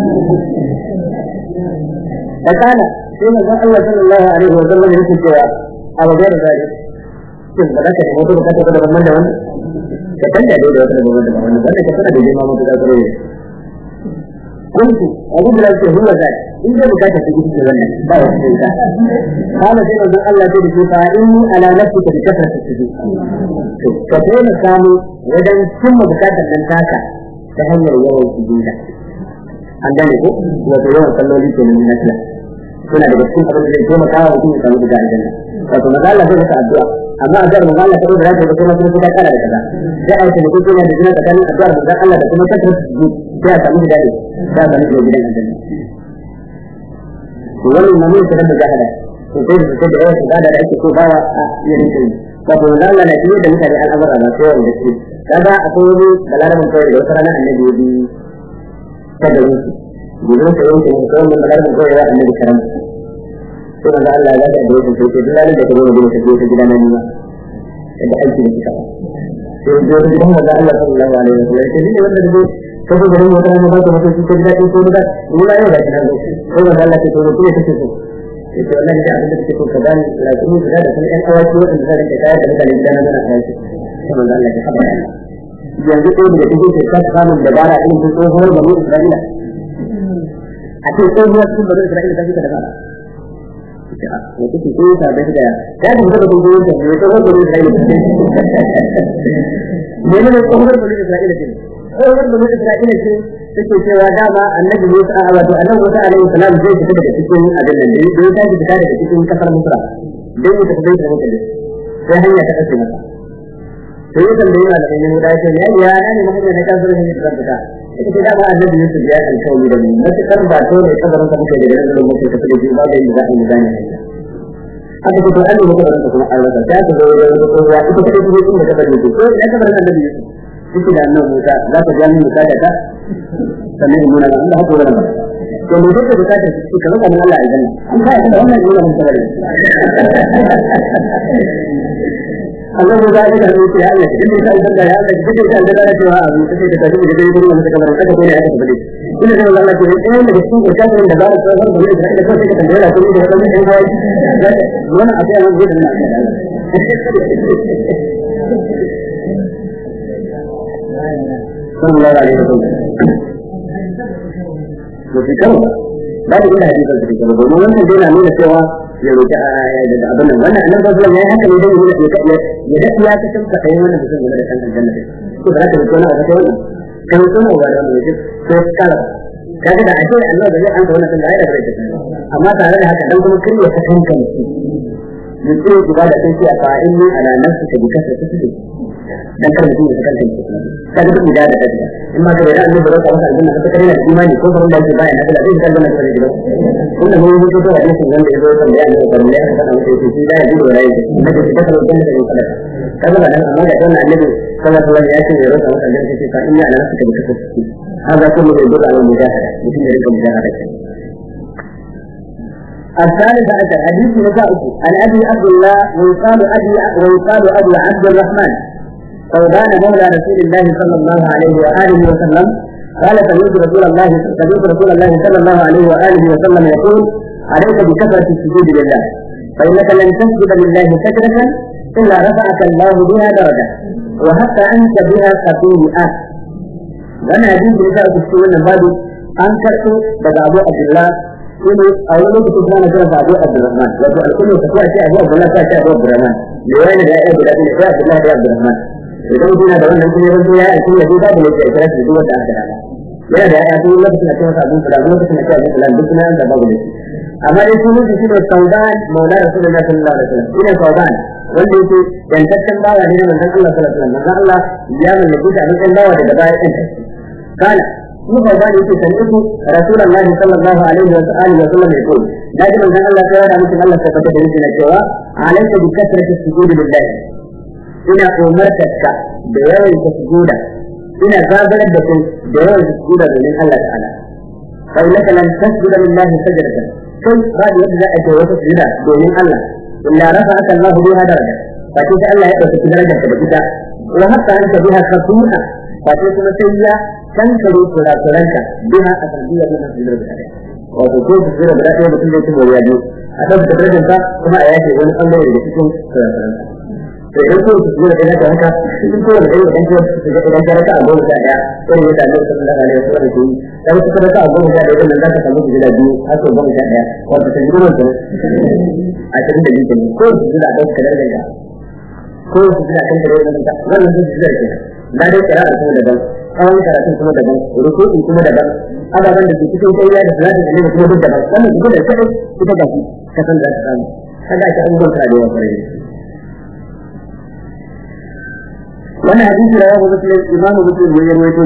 فقال sai manzon Allah sallallahu alaihi wa sallam yake cewa a wajen zari shin ba za ka nemi wata bukata da wannan da wannan ka tanda dai da wata da wannan da wannan wanda ka sanar da jima mutu da kare kuntu abu da yake huwa zai in da bukata ta gudu da wannan ba wata sai ka kana sai manzon Allah sai da shi fa inni ala nafsika bi kasrati sujud to ka dole samu wajen cimma bukatar nan taka ta hanyar yawan sujuda an gane ko wato yawan salloli kenan na nafila suna daga cikin abin da zai taimaka wa mutum ya samu daga aljanna wato maza Allah zai masa addu'a amma addu'ar maza Allah sai da zai ga kuma kuma kara da kaza sai a yi mutum yana da jina tsakanin addu'ar maza Allah da kuma kasar su sai a samu da dadi sai a samu da gidan aljanna to wannan mamun sai da jahada to sai da sai da yawa su da ake so bawa a yin kai wato maza Allah na fiye da mutane al'amura na sai wanda su kaga akwai wani balarabin kawai da wata rana annabi ya bi ta da wuce gudun sa yanke ne kawai mun magana mun kawai annabi karam sai manzo Allah ya ga da yake sai duk ranar da ka zo da ka je gidan nan ma da aiki da kika sai da gidan manzo Allah sallallahu alaihi wasallam sai ne wanda da ko ko garin wata ne ba ta mutum sai da ko da ni ma yau da kina zo sai manzo Allah sai to ko take so sai to Allah da abin da take so ka bani la kuma da da kan ɗan awaki wanda zai da kaya da mutane gidan nan na aiki sai manzo Allah ya haɓa yanzu ko da take sai ka samu dabara din tsohuwar bani Isra'ila a ce tsohuwar sun bari Isra'ila ta fita da fara. Ya kuke ko ta da da ya da mutum da kuma yin da tsohuwar bari Isra'ila. Ne ne tsohuwar bari Isra'ila ce. Tsohuwar bari Isra'ila ce take cewa dama annabi Musa a wato annabi Musa alaihi salam zai fita daga cikin abin nan da ya tashi fita daga cikin kasar Misra. Dan ya tafi da mutane. Sai hanya ta kace masa. Sai ya tambaye da ɗan Yahuda ya ce ya ya ne mutum ne kan zuwa ne da fita. ita ce dama annabi Yusuf ya alkawari da mu matukar ba to ne kabarin ka muke da nan da muke tafi da shi ba da yadda za a yi gane haka ko to Allah muke da kuma Allah ta ta zo da wata kowa ita ce ce inda ka bari ko ya kabarin annabi Yusuf shi da annabi Musa za ka ga mun bukata ta sannan mun nan Allah haka wannan to mu duka bukata shi kamar kan Allah aljanna an ba da wannan ne mun sabari Allah ya ga ina ne ya Allah idan ka san da ya Allah idan ka san da ya cewa abu sai ka tafi da gurin mun ka bar kada ko ne aka tafi ina da Allah ke eh da su ko kan da ba su san da ne da ka sai ka tambaya ko da kan ne ai wannan a sai an gudu na sallallahu alaihi wasallam to fi kan ba da ina hadisin da kike domin wannan dai na nuna cewa ya roƙi da abin nan wannan annabi sallallahu alaihi wasallam ya haka ne dan ya ya da ya ta tantance kai wannan mutum da kan aljanna ko da ka roƙi wannan sai wannan kan so ne wannan ne ko kala kaga da ake Allah da zai an ga wannan da ya da rai amma tare da haka dan kuma kirya ta kanka mutum mutum ku ba da kai a fa'in ala nafsika bi kasrati sujud dan kar mutum ya kanta shi kaga duk da da kaga in ma kaga da annabi da Allah aljanna ta kare da imani ko ban da yake bayan da zai kalla da kare da kuma mun yi da hadisin wanda yazo kan da annabi kan da aka samu sai shi da yi da rai da da ta kare da da kare kaga da nan amma da wannan annabi sallallahu alaihi wasallam ya ce ya roƙa masa da shi fa inna ala nafsika bi kasrati hada kullu da dole ala mujahada mutum ya rika mujahada الثالث عشر حديث نسائه عن ابي عبد الله ويقال ابي ويقال ابي عبد الرحمن ثوبان مولى رسول الله صلى الله عليه واله وسلم قال سمعت رسول الله سمعت رسول الله صلى الله عليه واله وسلم يقول عليك بكثره السجود لله فانك لن تسجد لله سجده الا رفعك الله بها درجه وحتى انت بها خطيئه وانا حديث نساء في السنه بعد an karɓo daga abu abdullah shine a wani lokacin kuma na kira Abu Abdurrahman wato alƙulun ta ce Abu Abdullah ta ce Abu Abdurrahman da yana da ya guda biyu sai Abdullah da Abdurrahman idan kuna da wannan kuma yanzu ya aiki ya duba da yake kira shi duk wanda aka dama yana da ya kuma lokacin da cewa Abu Fulan lokacin da cewa Abu Fulan duk nan da babu ne amma dai sunan shi ne Saudan Maula Rasulullahi sallallahu alaihi wasallam shine Saudan wanda yake yantaccen bawa ne manzon Allah sallallahu alaihi wasallam manzon Allah ya mallaki da abin bawa daga baya ɗin kana shi Saudan yake sani'tu Rasulullahi sallallahu alaihi wa alihi wa sallam yaqul daji manzon Allah sai ya da mutum Allah tabbata da yake cewa alayka bi kasrati sujudi lillahi ina umartarka da yawan ta sujuda ina zabarar da kai da yawan ta sujuda domin Allah ta'ala fa innaka lan tasjuda lillahi sajdatan kai ba da yadda za a ce wata sujuda domin Allah illa rafa'aka Allah biha daraja fa sai Allah ya dauki darajar ka da ita wa hatta anta biha khatu'a fa sai kuma sai ya kankare kurakuranka biha a sanadiyar wannan sujudar da kai wato ko sujudar da kai mutum zai ci moriya biyu a ɗauka darajar ka kuma a yace wani ɓangare daga cikin kurakuranka to idan ko su zuwa da haka haka cikin kowane ɗaya idan ko su ga idan ka raka a goma sha ɗaya irin yadda Allah sallallahu alaihi wasallam ke yi dan su raka a goma sha ɗaya idan za ka samu gida biyu har sau goma sha ɗaya wato ta jiro ta a cikin da biyu ko su zuwa da ɗauka darajar ka ko su zuwa kan darajar ka wannan su zuwa ke na dai kira a kuma daban tsawon karatun kuma daban rukuki kuma daban ababen da ke cikin sai da salatin da ne kuma duk daban wannan su da kai ita ga shi ka san da ka samu kaga ta abubuwan ka da yawa kwarai وانا حديث رواه مسلم امام مسلم ويروي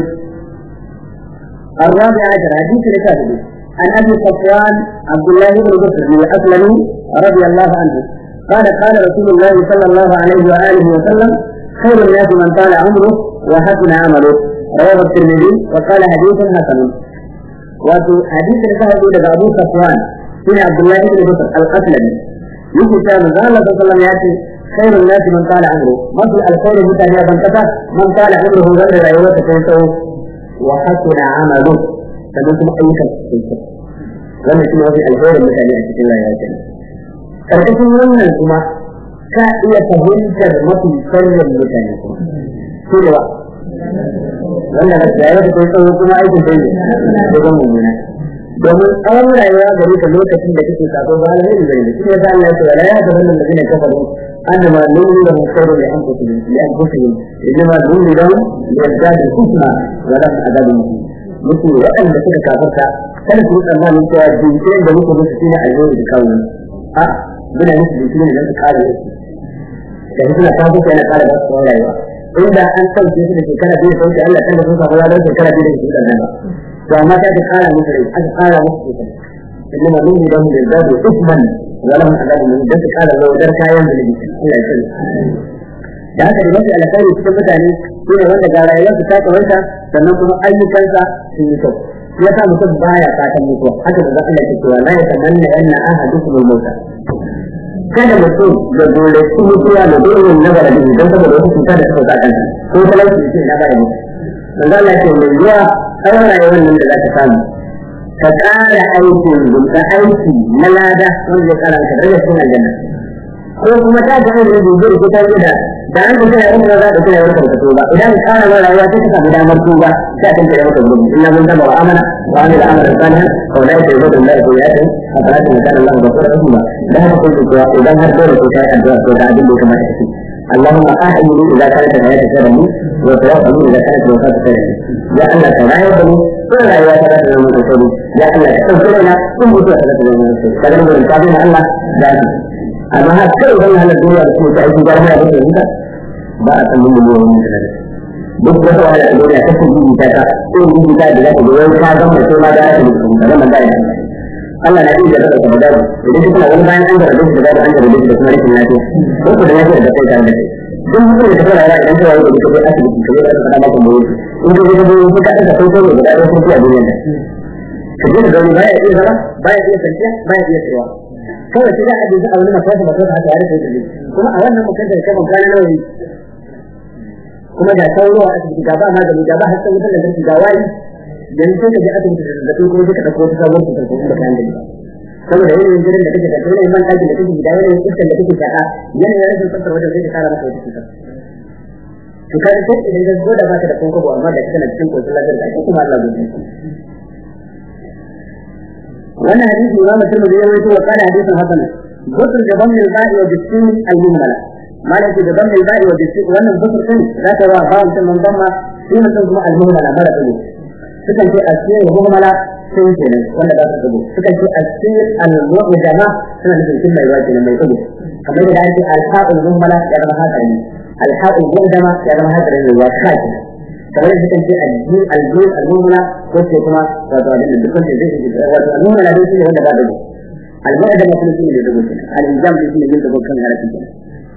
الرابع عشر حديث ركابه عن ابي صفوان عبد الله بن بكر الاسلمي رضي الله عنه قال قال رسول الله صلى الله عليه واله وسلم خير الناس من طال عمره وحسن عمله رواه الترمذي وقال حديث حسن وفي حديث ركابه لدى ابو صفوان بن عبد الله بن بكر الاسلمي يجي كان قال الله صلى الله عليه وسلم خير الناس من طال عمره مثل الخير متى من كفى من طال عمره غير رأيوته كيسو وحسن عمله فمثل أي كيسو wannan shi ne wani alherin mutane a cikin rayuwa ke karkashin wannan kuma ka iya fahimtar mafi sharrin mutane kuma shi ne ba wannan da rayuwa da kai tsawo kuma aikin sai ne da zan mummuna domin tsawon rayuwa gare ka lokacin da kake sako ba alheri gare ka shi ne ta Allah ya ce wala ya ta wannan da zai kafaru أنما نولي لهم خير لأنفسهم لأنفسهم إنما نولي لهم ليزدادوا كفرا ولهم عذاب مهين مثل وأن بكذا كافرتا كان في مثل ما من سوى الجنسين ده مثل مثل فينا أجور بكون ها بنا مثل الجنسين اللي أنت قال يعني كنا كافرتا أنا قال بس ولا يوا إذا أنت الجنسين اللي كان فيه صوت الله كان بس ولا يوا كان فيه صوت الله فما كان قال مثل أنت قال مثل إنما نولي لهم ليزدادوا إثما ولهم عذاب من ذلك قال لو در kayan da nake Allah ya sani da haka da mafi alkhairi cikin mutane shine wanda ga rayuwarsa ta kawaita sannan kuma ayyukansa sun yi kyau ya sa mutum baya fatan mutuwa haka da Allah ya cewa la yatamanna anna ahadukum al-mauta kada mutum da dole su mutuwa da dole na bara da don saboda wasu cuta da suka sa kanta ko talauci ce na bara mutu manzo Allah ya ce mai zuwa tsawon rayuwar nan da za ka samu ka ƙara aikin ka aiki na lada wanda ya ƙara ka daga cikin aljanna ko kuma ta ga wani dubu da kuka yi da da an ka kira inda za ka kira wani karkato ba idan ka ƙara ma rayuwa sai ka samu damar tuba sai ka kira wata gudu illa mun taba wa amana wa amila amalan salihan wa la yusibu billahi sayyi'atin fa la kana Allah ghafurur rahim da haka kun cewa idan har dole ko kai addu'a ko da abin da ya kamata ka اللهم أحيني إذا كانت الحياة خيرا لي وتوفني إذا كانت الوفاة خيرا لي يا الله لا يهدني ولا يتبع من رسولي يا الله تغفر لنا ثم تتبع من رسولي كذا نقول الكافرين الله ذاتي أما هذا كل من هذا الدنيا بسم الله تعالى جارنا بسم الله ba a san mun yi wani da duk wata wani da duniya ta ce yi ta ta ko yi ta da zaka goyon ka ga mai sai ma da ta mutum da nan da Allah na iya da ka da idan kuma wani bayan an da da da an da da kuma rikin lafiya ko ko da lafiya da kai tare da kai duk mutum da fara rayuwa idan kai wani da kai asibiti kai da ka maka mu in ka ga da ka ka ka kai ko da da ko a duniya ka ji da baya iya zama baya iya kanciya baya iya tsayawa kawai sai da a ji a wani makwata makwata haka ya rike da kuma a wannan mukaddar kai mun kana nawa kuma da sauro a asibiti ga ba magani ga ba hasan wutar lantarki ga wayi yanzu sai ka je asibiti da zazzabi kuma sai ka ɗauko wata sabon cutar ko da kayan gani saboda yanayin jirin da kake da yanayin man ɗakin da kake gida yanayin iskar da kake shaƙa yanayin rashin tsaftar wajen sai ka kara maka wata cutar to kai sai idan ka zo da baka da kokobo amma da kana cikin koshin lafiyar da kuma Allah zai wannan hadisi Imam Tirmidhi ya rawaito wa kana hadisin hasan gusul da ban al ba'i wa bisin al muhmala malaki da ban al ba'i wa bisin wannan gusul din zaka wa bawon tin man damma shi ne kuma al muhmala mala din sukan ce asir wa muhmala sun ce ne wanda ba su dubu sukan ce asir al mu'jama suna nufin kin mai wajibi mai dubu kamar da ake al ha'ul muhmala ya zama haka ne al ha'ul mu'jama ya zama haka ne wa kai kamar da sukan ce aljin aljin almumla ko ce kuma wato abin da dukkan zai yi wato almumla dai shine wanda ba da mu almu'ada ma kuma shine da dubu al-injam dai shine yin dubu kan harafin kenan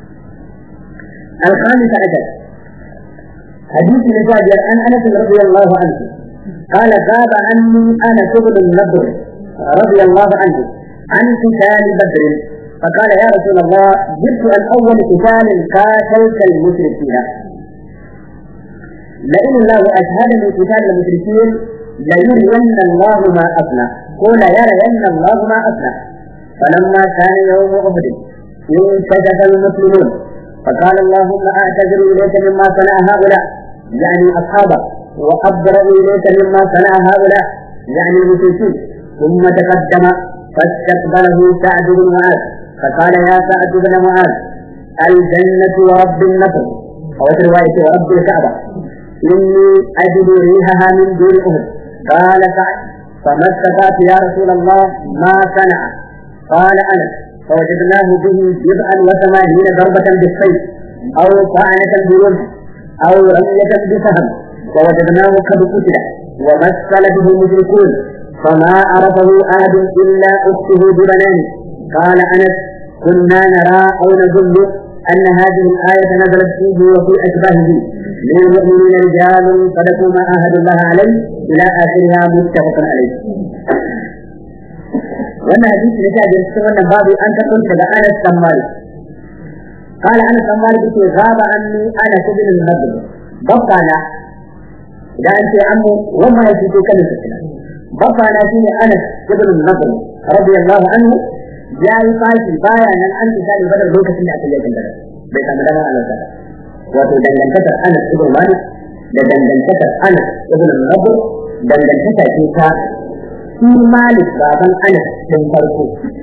الخامس عشر حديث الجابر عن انس رضي الله عنه قال غاب عني انس بن النضر رضي الله عنه عن قتال بدر فقال يا رسول الله جئت عن اول قتال قاتلت المشركين لئن الله أشهدني قتال المشركين ليرين الله ما أفنى قول يرين الله ما أفنى فلما كان يوم أحد انتجف المسلمون فقال اللهم أعتذر إليك مما صنع هؤلاء يعني أصحابك وأبرأ إليك مما صنع هؤلاء يعني المشركين ثم تقدم فاستقبله سعد بن معاذ فقال يا سعد بن معاذ الجنة ورب النصر أو رواية ورب الكعبة إني أجد ريحها من دون أهد قال سعد فما استطعت يا رسول الله ما صنع قال أنا فوجدناه به بضعا وثمانين ضربة بالسيف أو طعنة برمح أو رمية بسهم ووجدناه قد قتل ومثل به المشركون فما عرفه أحد إلا أخته ببنانه قال أنس كنا نرى أو نظن أن هذه الآية نزلت فيه وفي أشباهه من المؤمنين رجال صدقوا ما عاهدوا الله عليه إلى آخرها متفق عليه. wannan hadisi da ta cikin wannan babu an ta kunta da Anas bin Malik قال أنس بن مالك في غاب عني أنس بن النضر بقانا إذا أنت عمو وما يجد كلمة السلام بقانا فيه أنس بن النضر رضي الله عنه جاء فاشل بايا أن أنت سالي بدر لوكة اللي أتليك البدر بيت أمدنا على ذلك wato dangantakar Anas ibn Malik da dangantakar Anas ibn Nabu dangantaka ce ta shi Malik baban Anas din farko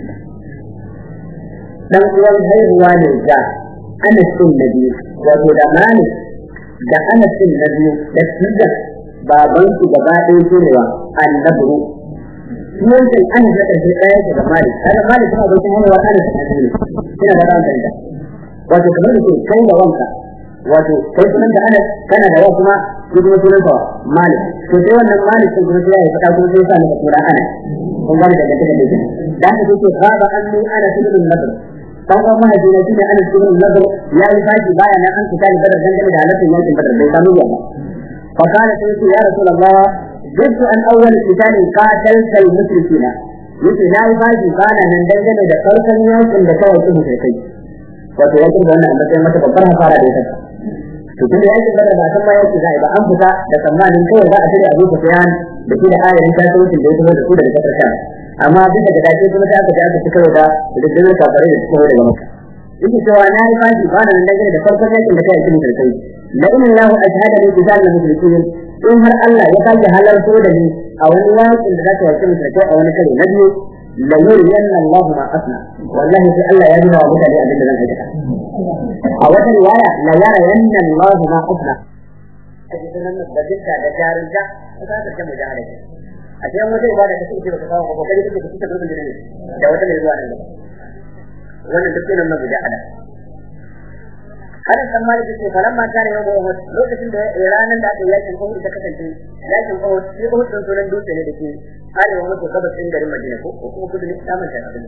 dan uwan haihuwa ne ga Anas din na biyu wato da Malik da Anas din na biyu da Tijan baban su gaba ɗaya cewa annabru Yankin Anas na ƙarshe ɗaya ce da Malik, kada Malik kuma abokin haihuwa Anas na biyu, ina da ran danta. Wato kamar da ke kai da wanka, wato kai sunan da Anas kana da wasu kuma shi kuma sunan sa Malik to sai wannan Malik sun kuma sai ya fada kuma sai ya sa maka sura Anas kun gane daga daga daga da haka sai ce gaba anni Anas ibn Nadr dan uwan mahaifi na shine Anas ibn Nadr ya yi fashi baya nan an fita da badar dangane da halattun yankin badar bai samu yawa fa kana sai ce ya rasulullah jiddu an awwal qitali qatalta al-mushrikina yace na yi fashi bana nan dangane da farkon yankin da kawai su mushrikai wato yakin da wannan matsayin mata babbar hasara da ya saka to tunda yakin da ba san ma yake zai ba an fita da tsammanin kawai za a tare Abu Sufyan da shi da ayarin kasuwancin da ya taho da su daga kasar Sham amma bisa ga dace kuma ta aka ji aka cika da rundunar kafare da suka daga Makka yake cewa na yi fashi ba da nan dangane da farkon yakin da kai cikin sarkai la inna lahu ashhadu li rijal mushrikin in har Allah ya sake halarto da ni a wani yakin da zaka wace mushrikai a wani kare na biyu la yuriyanna Allah ma asna wallahi sai Allah ya nuna wa mutane abin da zan aikata a wata riwaya la yara yanna Allah ma asna kaji sunan da dinka da jarinta ta ta ta mujahada ce a cikin wata ibada da kake da kawo ko kai kake kike gurbin da ne da wata ne zuwa nan gaba wannan duk nan na mujahada Anas dan Malik ce falamma kana yau Uhud lokacin da ranar da aka yi yakin Uhud ta kasance yakin Uhud shi Uhud din sunan dutse ne dake arewa maso gabas din garin Madina ko ko kuma kudu ne saman ta abin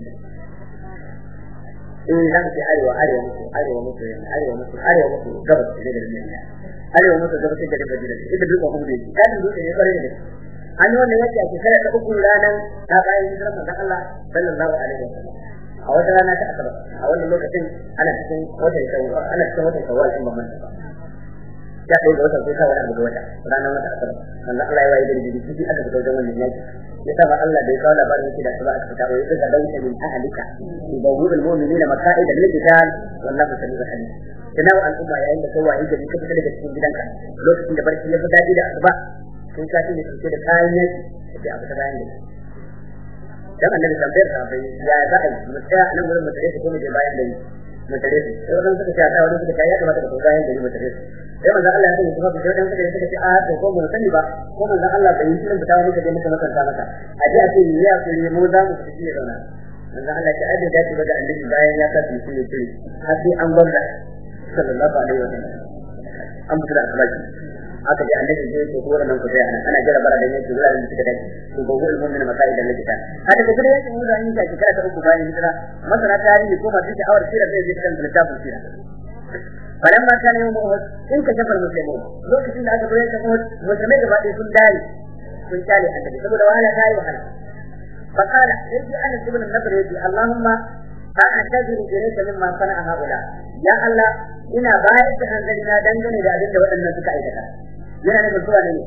eh za mu ce arewa arewa maso arewa maso arewa maso arewa maso gabas din garin Madina arewa maso gabas din garin Madina ita dutsen Uhud ne yakin dutse ne kwarai da an yi wannan yaki a shekarar ta uku ranar ta bayan hijirar manzon Allah sallallahu alaihi wasallam a wata rana ta asabar a wannan lokacin ana cikin watan shawwal ana cikin watan shawwal in ba manta ba ya kai da watan sai kawai abu da wata ranar wata asabar sannan Allah ya waye da jiji jiji aka fito wajen wannan yaki ya sa Allah da ya kawo labarin yake da asuba aka fita wa yadda da dauka min ahlika yubawwi'u al-mu'minina maqa'ida lil-qital wallahu samiu alim kana wa al'umma yayin da kawai da ka fita daga cikin gidanka lokacin da barci ya fi daɗi da asuba sun ka ne suke da kayan yaki sai a fita bayan da dan annabi tambayar sa bai ya za a yi mu tsaya nan gurin mu tare su ko mu je bayan gari mu tare su sai wannan suka ce a wani suka ce ya kamata ka bayan gari mu tare su sai manzon Allah ya sani kuma sai dan suka suka ce a to ko mu sani ba ko manzon Allah bai yi shirin fitawa muka je muka makanta maka a ji a ce ya kuri mu za mu fiti ya zauna manzon Allah ya aje dace ba da annabi bayan ya sa su yi shiri har sai an gwamna sallallahu alaihi wa sallam an fita da akhlaki aka ji annabi zai ce ko wannan ku sai ana jira bara da yake zuwa da suka dace to gogo ilmun min masail da likita hada da kuma yake mun zan yi shi kada ta uku bayan hijira masana tarihi ko masu sha'awar sira zai je kan littafin sira falamma kana yawm uhud in ka shafar muslimun lokacin da aka zo yake uhud musulmai gaba ɗaya sun dare sun kyale annabi saboda wahala ta yi wahala فقال يجي أنا ابن النضر يجي اللهم أعتذر إليك مما صنع هؤلاء يا الله ina bayar da hanzarina dangane da abin da waɗannan suka aikata yana nufin zuwa ne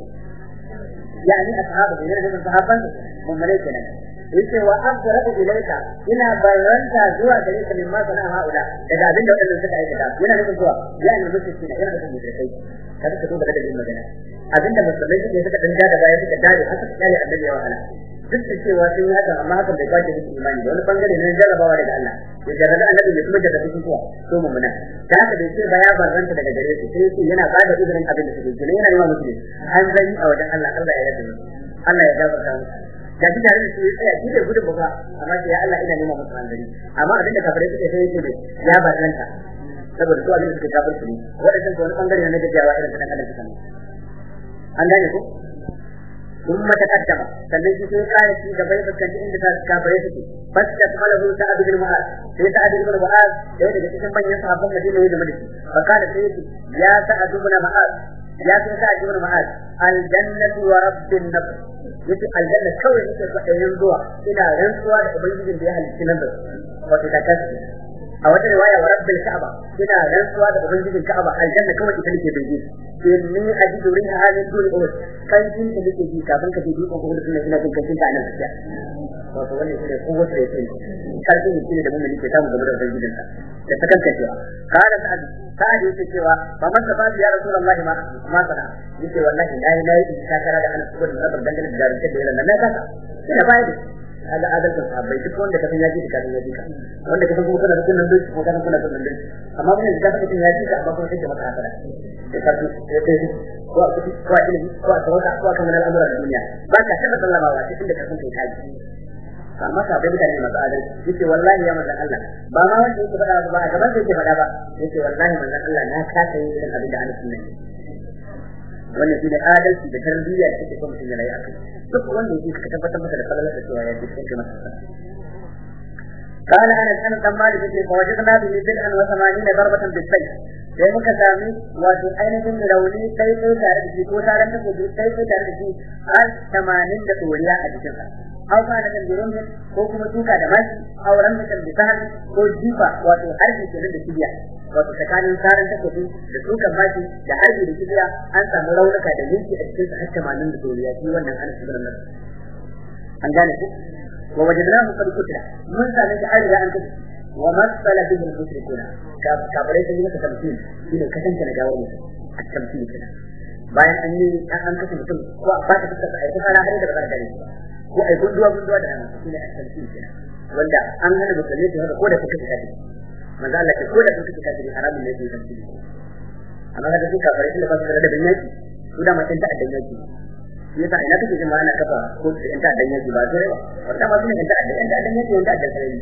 yani ashabu yana nufin sahabban mummune kenan yace wa abdara ilayka ina barranta zuwa gare ka mimma sana haula daga abin da waɗannan suka aikata yana nufin zuwa yani mutunci ne yana nufin mutunci kada ka duba da magana abin da musulmai suke suka danja da baya suka dare haka kyale annabi ya wahala duk da cewa sun yi hakan amma hakan bai kwace musu imani da wani bangare na jarrabawa daga Allah ya jarrabe annabi ya kuma jarrabe su kuwa so mummuna da haka bai ce ba ya barranta daga gare su sai yake yana bada izinin abin da suke gina yana yi wa musu an zani a wajen Allah Allah ya yarda Allah ya gafarta musu da shi tare da su ya tsaya shi bai gudun ba amma sai ya Allah ina nema musu hanzari amma abin da kafirai suke sai yake ya barranta saboda su abin da suke kafirci ne waɗannan ko wani bangare na gajiyawa irin kadan kadan suka ne an gane ko ثم تقدم sannan shi sai kare shi gaba ya fuskanci inda ta kafare suke fasta malahu sa'ad bin mu'az sai sa'ad bin mu'az da daga cikin manyan sahabban Madina ya zama da shi fa kana sai yace ya sa'ad bin mu'az ya sai sa'ad bin mu'az al jannatu wa rabbin nafs yace aljanna kawai yake so a yin zuwa ina rantsuwa da ubangijin da ya halicci nan da wato ta kasu a wata riwaya wa rabbil ka'aba ina rantsuwa da ubangijin ka'aba aljanna kawai ita nake bai inni ajidu riha hadin duri uhud kan jin da nake ji kafin ka je dukkan uhud din ina jin kancin ta nan gaskiya wato wannan shine kowace da yake karfin yake da mun ke samu game da ubangijin sa da ta kanka cewa kana sa'ad sa'ad yake cewa ba man sa ya rasulullahi ma ma sana yake wallahi nayi nayi in ka kara da an kubur da rabar dangane da jarumta da yaran nan na kasa ina bayar da kaga adalcin sahabbai duk wanda ka san ya ji ka san ya ji ka wanda ka san kuma kana da kullun dai kuma kana kuna kullun dai amma mun da kake ya ji ka amma kuma kake maka hasara da karfi da kai ko a kudi ko a ilimi ko a tawaka ko a kamar al'amura da duniya ba ka taba sallama ba cikin da ka san kai kaji amma ka bai mutane masu adalci yace wallahi ya manzon Allah ba ma wanda yake faɗa ba a gaban da yake faɗa ba yace wallahi manzon Allah na kasa yin irin abin da ana sunna wannan shine adalci da tarbiyya da take son mutum ya rayu akai duk wanda yake ka tabbatar masa da falalar da cewa ya ji sai masa قال انا كان كان مالك يقول فوجدنا به بدءا وثمانين ضربة بالسيف sai muka sami wato ainihin rauni sai sai tare da shi ko taron da gobe sai sai tare da shi har tamanin da tsoriya a jikin sa aw kana da birun ko kuma tuka da maki auren da kan bisa ko jifa wato harbi kenan da kibiya wato tsakanin taron da gobe da tukan maki da harbi da kibiya an samu raunuka da yanki a cikin sa har tamanin da tsoriya shi wannan an shigar nan an gane ku wa wajadnahu qad kutila mun sami da an riga an kace ومثل به المشركون كابريت اللي مكة تمثيل إنه كتن كان جاور mutum a tamthil كده bayan an yi an an kashe mutum ko ba ta fuskar ai kusa na hari da ba gare ko ai gunduwa gunduwa da nan shine a tamthil kida wanda an hana musulmi su haka ko da kuka kafi manzo Allah ce ko da kuka kafi haramun ne su tamthil amma kaga su kafare da ba su da bin yaki su da matan ta addan yaki yasa ina kake jin ma ana kafa ko in ta addan yaki ba sai ba wanda ma sun ta addan addan yaki wanda addan sai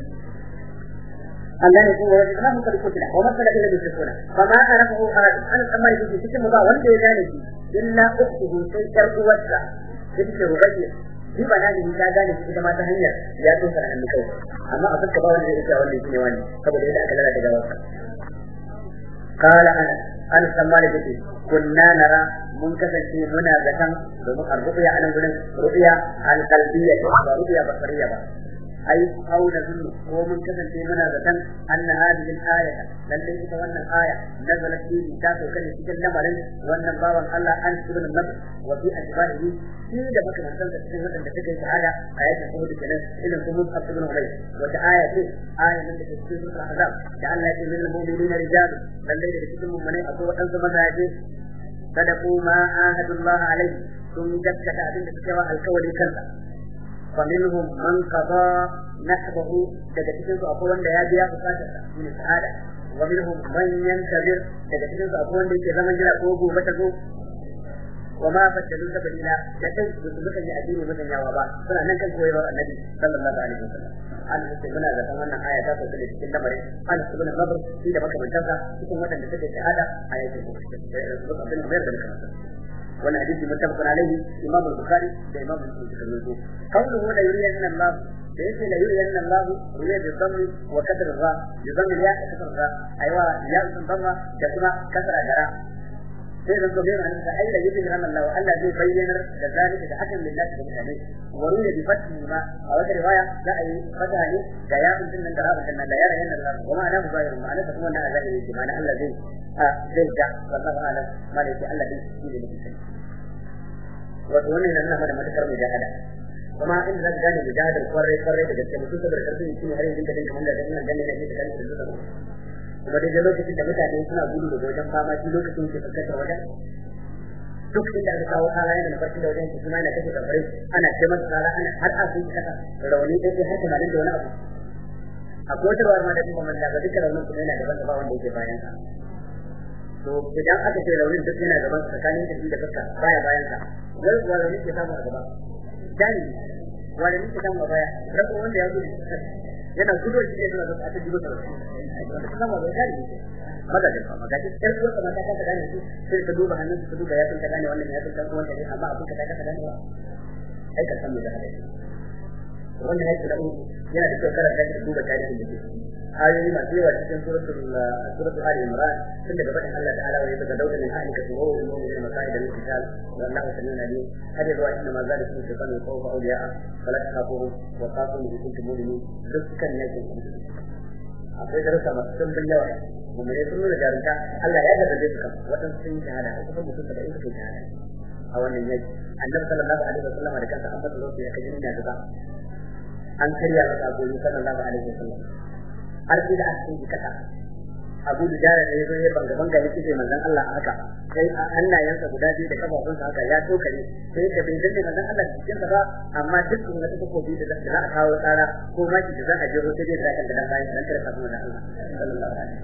Allah ne kuma wajen namu kada kutila wa masala ila mushrikuna fama arafahu ahad an amma yake cikin ba wanda ya gane shi illa ukhtuhu sai yar uwarsa take rubayya shi ba naji ta gane shi ita ma ta hanyar ya tsoka da hannu kai amma a fuska ba wanda zai iya wanda yake wani saboda yadda aka lalata gawarsa قال أنا أنا سمالي بيتي كنا نرى منكسر منا زكام domin الرؤيا على رؤيا القلبية رؤيا بصرية بقى أي أو نظن هو من كذا في منا ذكر أن هذه الآية لن تجد وأن الآية نزلت في كتاب وكان يتكلم عن وأن بابا الله أن سبن النبي وفي أشباهه في دفك من سنة في وأن تكي تعالى آيات الخروج كنا إذا كنت أصبن عليه وتآية في آية من تكي في سورة الأحزاب جعلنا من المؤمنين رجال لن تجد في من أقوى أنت مزاجه صدقوا ما عاهدوا الله عليه ثم جدك أبن تكوى الكولي كذا فمنهم من قضى نحبه daga cikin su akwai wanda ya biya bukatar sa shine sa'ada wa minhum man yantazir daga cikin su akwai wanda yake zaman jira ko gobe ta go wa ma fadalu sabila da kai su suka yi addini mutan yawa ba suna nan kan koyarwar annabi sallallahu alaihi wasallam an ce muna da kan wannan aya ta sauka da cikin lamarin an su bin nazar shi da makamantansa cikin wadanda suke shahada a yakin su abin da bayar da makamantansa wannan hadisi muttafaqun alaihi imam al-bukhari da imam muslim suka rawaito qawluhu la yuriyanna Allah da yake la yuriyanna Allah yuriya bi dhammi wa kasr ra bi dhammi ya kasr ra aiwa ya sun dhamma da kuma kasra gara sai da gobe ran da ai la yuriyanna Allah Allah zai bayyana da zalika da hakan lillahi da mutane wa ruya bi fathi ma a wata riwaya da ai fataha ne da ya sun nan da rabin nan da ya rayana Allah wa ma'ana mubayyin ma'ana kuma wannan azali ne ma'ana Allah zai zai ga wallahu alam ma da yake Allah zai yi da mutum wato wannan yana nuna da matakar mujahada kuma inda za ka gane mujahadar kwarai kwarai da gaske mutum saboda karfin shi ne har yanzu ka dinka wanda da ina ganin da ke da kanka da zuwa kuma dai lokacin da mutane suna gudu daga wajen fama shi lokacin ke fuskantar wajen duk inda aka kawo kala yana da farkin da wajen su suna yana kashe kafare ana ce masa kala ana har a sun kasa rauni ɗaya sai har tunanin da wani abu akwai wata rawar ma da kuma manta ga duka raunin kuma yana gaban ba wanda yake bayan sa to idan aka ce raunin duk yana gaban tsakanin da shi da fuska baya bayan sa wai wani ne ke samu a gaba dani wani ne ke samu a baya rako wanda ya gudu yana gudu shi ne suna zaka ta gudu da shi sama da dani maza da fama ga duk ɗan uwarsa mata ta gane su sai ka duba hannun su duba ya tunka gane wannan ya tunka ko wanda ne amma abin ka ta kasa ganewa ai ka samu da hadari wannan yake da yana da kyau karanta da duba tarihin da ke ayoyi masu yawa cikin suratul suratul ali imran tun daga fadin Allah ta'ala wa yabqa dawla min ahlika tuwa wa mu'minin maqaida lil qital wa Allahu samiun alim hada zuwa inna ma zalikum shaytanu khawfa awliya'a fala takhafuhu wa khafuni in kuntum mu'minin dukkan yake akwai darasa masu dimbin yawa mummune sun nuna jarumta Allah ya gargaje su kan waɗansu sun shahada ko kuma mutum da suka shahada a wannan yaki annabi sallallahu alaihi wasallam da kansa an fasa lokaci ya kaji nuna gaba an karya masa agogi sallallahu alaihi wasallam har sai da aka yi kasa abu da jara da yazo ya banga banga ya kike manzon Allah haka sai a hannayensa guda biyu da kafafunsa haka ya tokare sai da bai danne manzon Allah cikin sa ba amma duk wanda take ko bi da za a kawo tsara ko maki da za a je sai dai da kan da bayan dan kada kafin manzon Allah sallallahu alaihi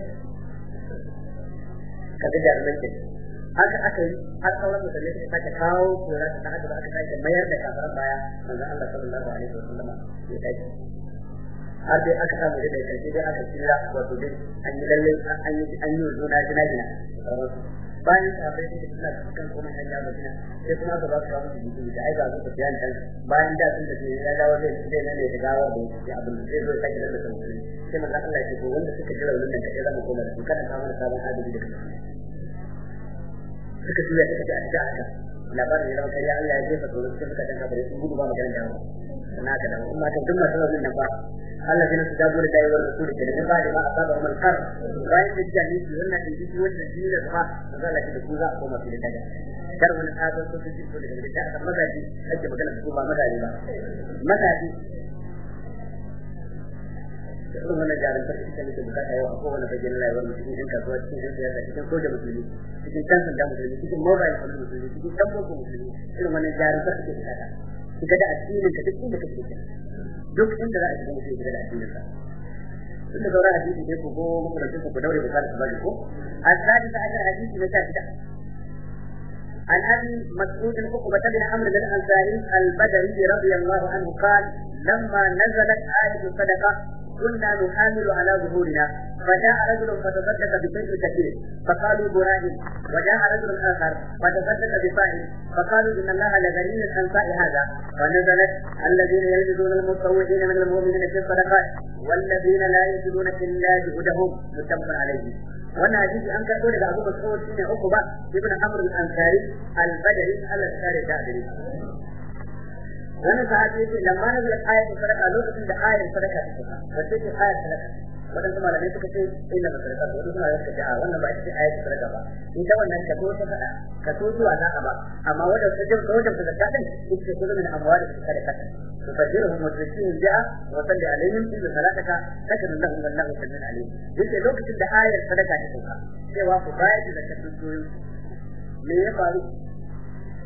kaga jarumai ke haka aka yi har sauran mutane suka sake kawo kora ta haka ba aka sake mayar da kafaran baya manzon Allah sallallahu alaihi wasallam ya tafi har dai aka samu da karshe dai aka tsira wato dai an yi lalle an yi an yi juna jina jina bayan sahabbai da suna kan kuma hanya madina sai kuma aka ba su ramu jiki da aika su ta bayan kan bayan da sun da ya dawo zai zai nan ne da gawa da ya abin da zai zo sake da kan sai manzo Allah ya ce ko wanda suka jira wannan da kaje zama koma da su kada ka mana sabon adadi da kai suka juya suka ji a da haka labarin ya zama kai Allah ya jefa tsoro cikin suka danka bare sun gudu ba maganar dawo sana ka dawo amma kan duk masu wannan nan ba الذين استجابوا لله والرسول كده من بعد ما أصابهم الحرب رايت الجميع يقولنا في جيش وجه الجيل الغاء فقال لك الكوزا وما في لك كرم من هذا الصوت الجيل كله كده جاء ماذا دي أجي مكان الكوبا ماذا دي ماذا دي irin wannan jarin farki da muke bukata yau a kowane fagen rayuwar mu cikin kasuwa cikin yan siyasa cikin soja musulmi cikin kan sanda musulmi cikin mobile phone musulmi cikin dan boko musulmi irin wannan jarin farki da bukata kiga da addinin ka duk inda kake duk inda za a shiga mutum ya da addinin sa tun da sauran hadisi dai ku ko makamancin ku daure bukata su bari ko الثالث عشر حديث مساجدة عن ابي مسعود عقبة بن عمرو بن الانصاري البدري رضي الله عنه قال لما نزلت آية الصدقة كنا نحامل على ظهورنا فجاء رجل فتصدق بشيء كثير فقالوا براهن وجاء رجل اخر فتصدق بصاع فقالوا ان الله لغني عن صاع هذا ونزلت الذين يلبسون المتطوعين من المؤمنين في الصدقات والذين لا يجدون الا جهدهم متفق عليه wannan hadisi an karbo daga Abu Mas'ud shine uku ba ibn Amr al-Ansari al-Badri al-Ansari da gari wannan sahabi yace lamma nazala ayatul sadaqa lokacin da ayatul sadaqa ta sauka wace ce ayatul sadaqa wadan kuma malamai suka ce inna masaraka wadan kuma malamai suka ce a wannan ba ita ce ayatul sadaqa ba ita wannan kaso ta fada kaso zuwa za a ba amma wanda ta jin wajen da zakka din ita ce kullum amwali da sadaqa تفجرهم وتزكيهم بها وصلي عليهم إن صلاتك سكن لهم والله سميع عليم. يجي لوكة da ayar sadaka ta sauka cewa ku bayar da zakatun doyin me ya faru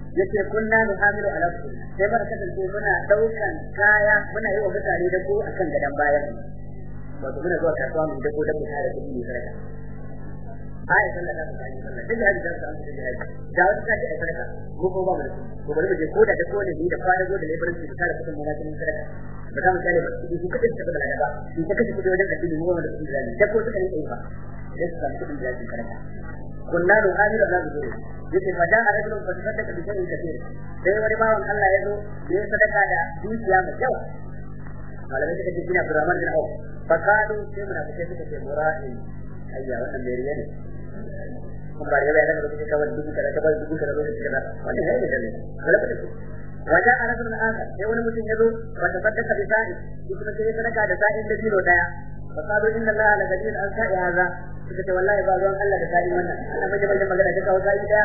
yace kunna nuhamilu ala sai muka kasance muna daukan kaya muna yi wa mutane da ko akan gadan bayan wato muna zuwa kasuwa mu da ko da mutane da kuɗi sadaka ai sallah da mutane sallah duk hadisi da an da hadisi da wata kace ai sadaka mu ko ba mu da ko bari mu je ko da da ko ne da fara go da labarin su tare da kuma cikin sadaka ba za mu kare ba su kace ta da ba su kace kudi wajen addini mu ba da kudi da ko suka yi ba da su samu kudin da sadaka kunna nu'amilu ala zuhuri yace fa ja'a rajulun fa tasaddaqa bi shay'in kathir sai wani bawan Allah ya zo ya sadaka da dukiya mai yawa malamai suka ce kina Abdurrahman bin Auf fa kadu sai munafikai suka ce mura'in ayya wannan mai riya ne kun ba riya da kake kawai dubu kaza kawai dubu kaza dubu kaza wannan yayi da ne galaba da wajen a rasul akhar sai wani mutum ya zo wa tasaddaqa bi sa'i shi kuma sai sadaka da sa'in da biro daya fa kadu inna Allah la gadir an sa'i hadha suka ce wallahi ba ruwan Allah da sa'in wannan ana mai da magana ta kawo sa'i daya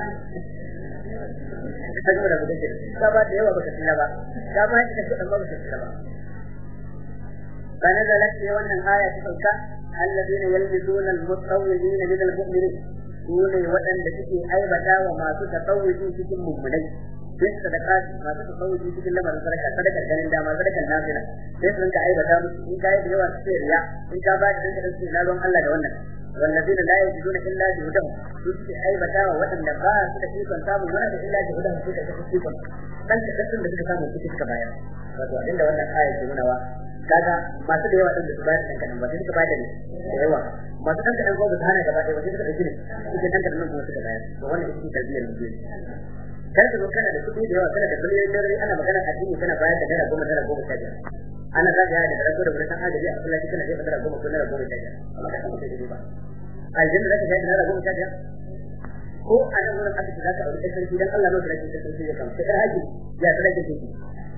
saboda mu dace ba ba da yawa baka tsira ba da ba da kudin ba baka tsira ba فنزلت في wannan aya ta sauka alladheena yalbisuna almutawwilin min almu'minin sune waɗanda suke aibata wa masu tatawwuji cikin mummunai sai sadaka masu tatawwuji cikin lamarin sadaka sadakar ganin dama sadakar nafila sai sun ka aibata musu in kai da yawa sai riya in ka ba da dinka su na ruwan Allah da wannan والذين لا يجدون الا جهدهم suke aibata wa waɗanda ba su da ikon samun wani da illa jihudahum suka ta ikon dan ka da suka samu suke suka bayar wato abinda wannan aya ke nuna wa kaga masu da yawa din da su bayar dan kadan ba sai suka bayar da da yawa masu dan kadan ko ba su hana gaba ɗaya ba sai suka dauki ne suke dan kadan kuma suka bayar to wannan ita ce tarbiyyar mutum kar ka zo kana da kuɗi da yawa kana da miliyoyin dare ana magana addini kana bayar da naira goma naira goma sha biyar ana zagaya da rago da wurin agaji a kullum kana jefa naira goma ko naira goma sha biyar amma ka samu sai ba aljanna zaka ga naira goma sha biyar ko a nan wurin asibiti zaka aure kai sarki dan Allah lokacin da sarki ya kama sai haji ya tsara ke ki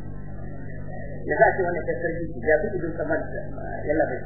ya za ce wannan kai sarki ya fi idon kamar yalla bai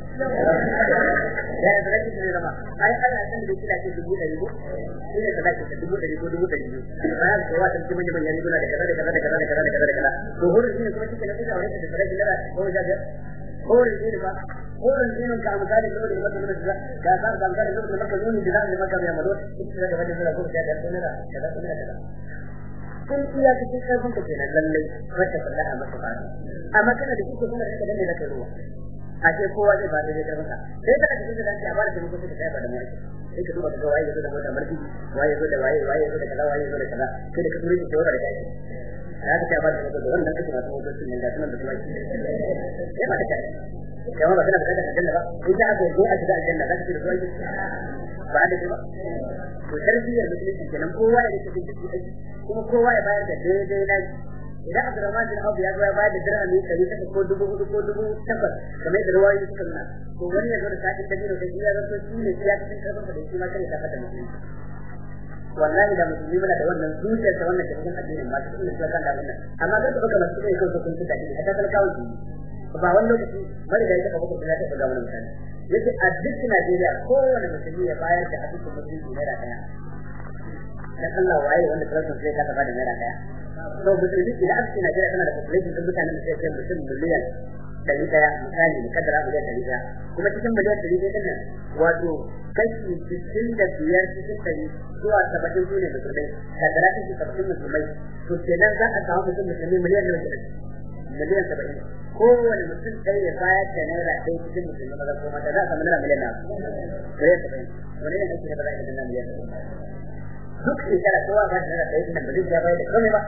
ya ya tsara ki ne zama ai Allah san da kila ce dubu ɗari ko shi ne da zaki dubu ɗari ko dubu ɗari ba ya ce wa tan kuma manyan manyan riguna da kaza da kaza da kaza da kaza da kaza da kaza to hurin shi ne kuma kike na kusa aure da tsara ki da ko ja ga hurin shi ne ba hurin shi ne ka amsali da wani mutum da da ka san da amsali da mutum da yuni da zai maka mai malo kike da wani da ko ja da ko ne da kaza ko ne da kaza kun iya cikin karfin ka kenan lallai wacce fallaha masa ba amma kana da kike kuma da danne da kai ruwa a ce kowa zai ba da zai karfin ka sai ka cikin da danci a ba da mutum da kai ba da mai sai ka duba ka waye yazo da mota marfi waye yazo da waye waye yazo da kaza waye yazo da kaza sai da ka turi da wara da kai ya ka ba da mutum da wannan kake masu motocin ne da sunan da kuma ya ba da kai kamar ba kana da kada aljanna ba in ka aka yi a shiga aljanna za ka ci da zuwa ba da ba to tarbiyyar musulunci kenan kowa ya rike cikin aiki kuma kowa ya bayar da daidai na idan Abdurrahman bin Auf ya zo ya bayar da dirhami ɗari takwas ko dubu hudu ko dubu takwas kamar yadda ruwayoyi suka nuna to wani ya zo da sa'in da biro da shi ya zanto shi ne ya cikin karfin da shi ma kai ta fada musulunci wallahi da musulmi muna da wannan zuciyar ta wannan cikin addinin ma cikin da kan da wannan amma da suka masu kai kawai kun tuka shi hatta talakawa shi ba wani lokaci mari da ya taba kuma da ta ga wani mutane yace a duk Najeriya kowane musulmi ya bayar da hadisin musulmi naira daya dan Allah waye wanda president zai ka bada naira daya to musulmi idan aka ce Najeriya tana da population din mutanen da sai mutum miliyan dari daya misali mu kaddara miliyan dari daya kuma cikin miliyan dari daya din nan wato kashi sittin da biyar cikin dari zuwa saba'in su ne musulmai kaddara kashi saba'in musulmai to kenan za a samu mutum musulmi miliyan da miliyan saba'in kowane mutum ɗaya ya bayar da naira ɗaya cikin musulmi maza ko mata za a samu naira miliyan na miliyan saba'in wani ne ake da ba za a yi da miliyan saba'in duk shekara kowa ba da ɗaya nan ba zai ya bayar da komai ba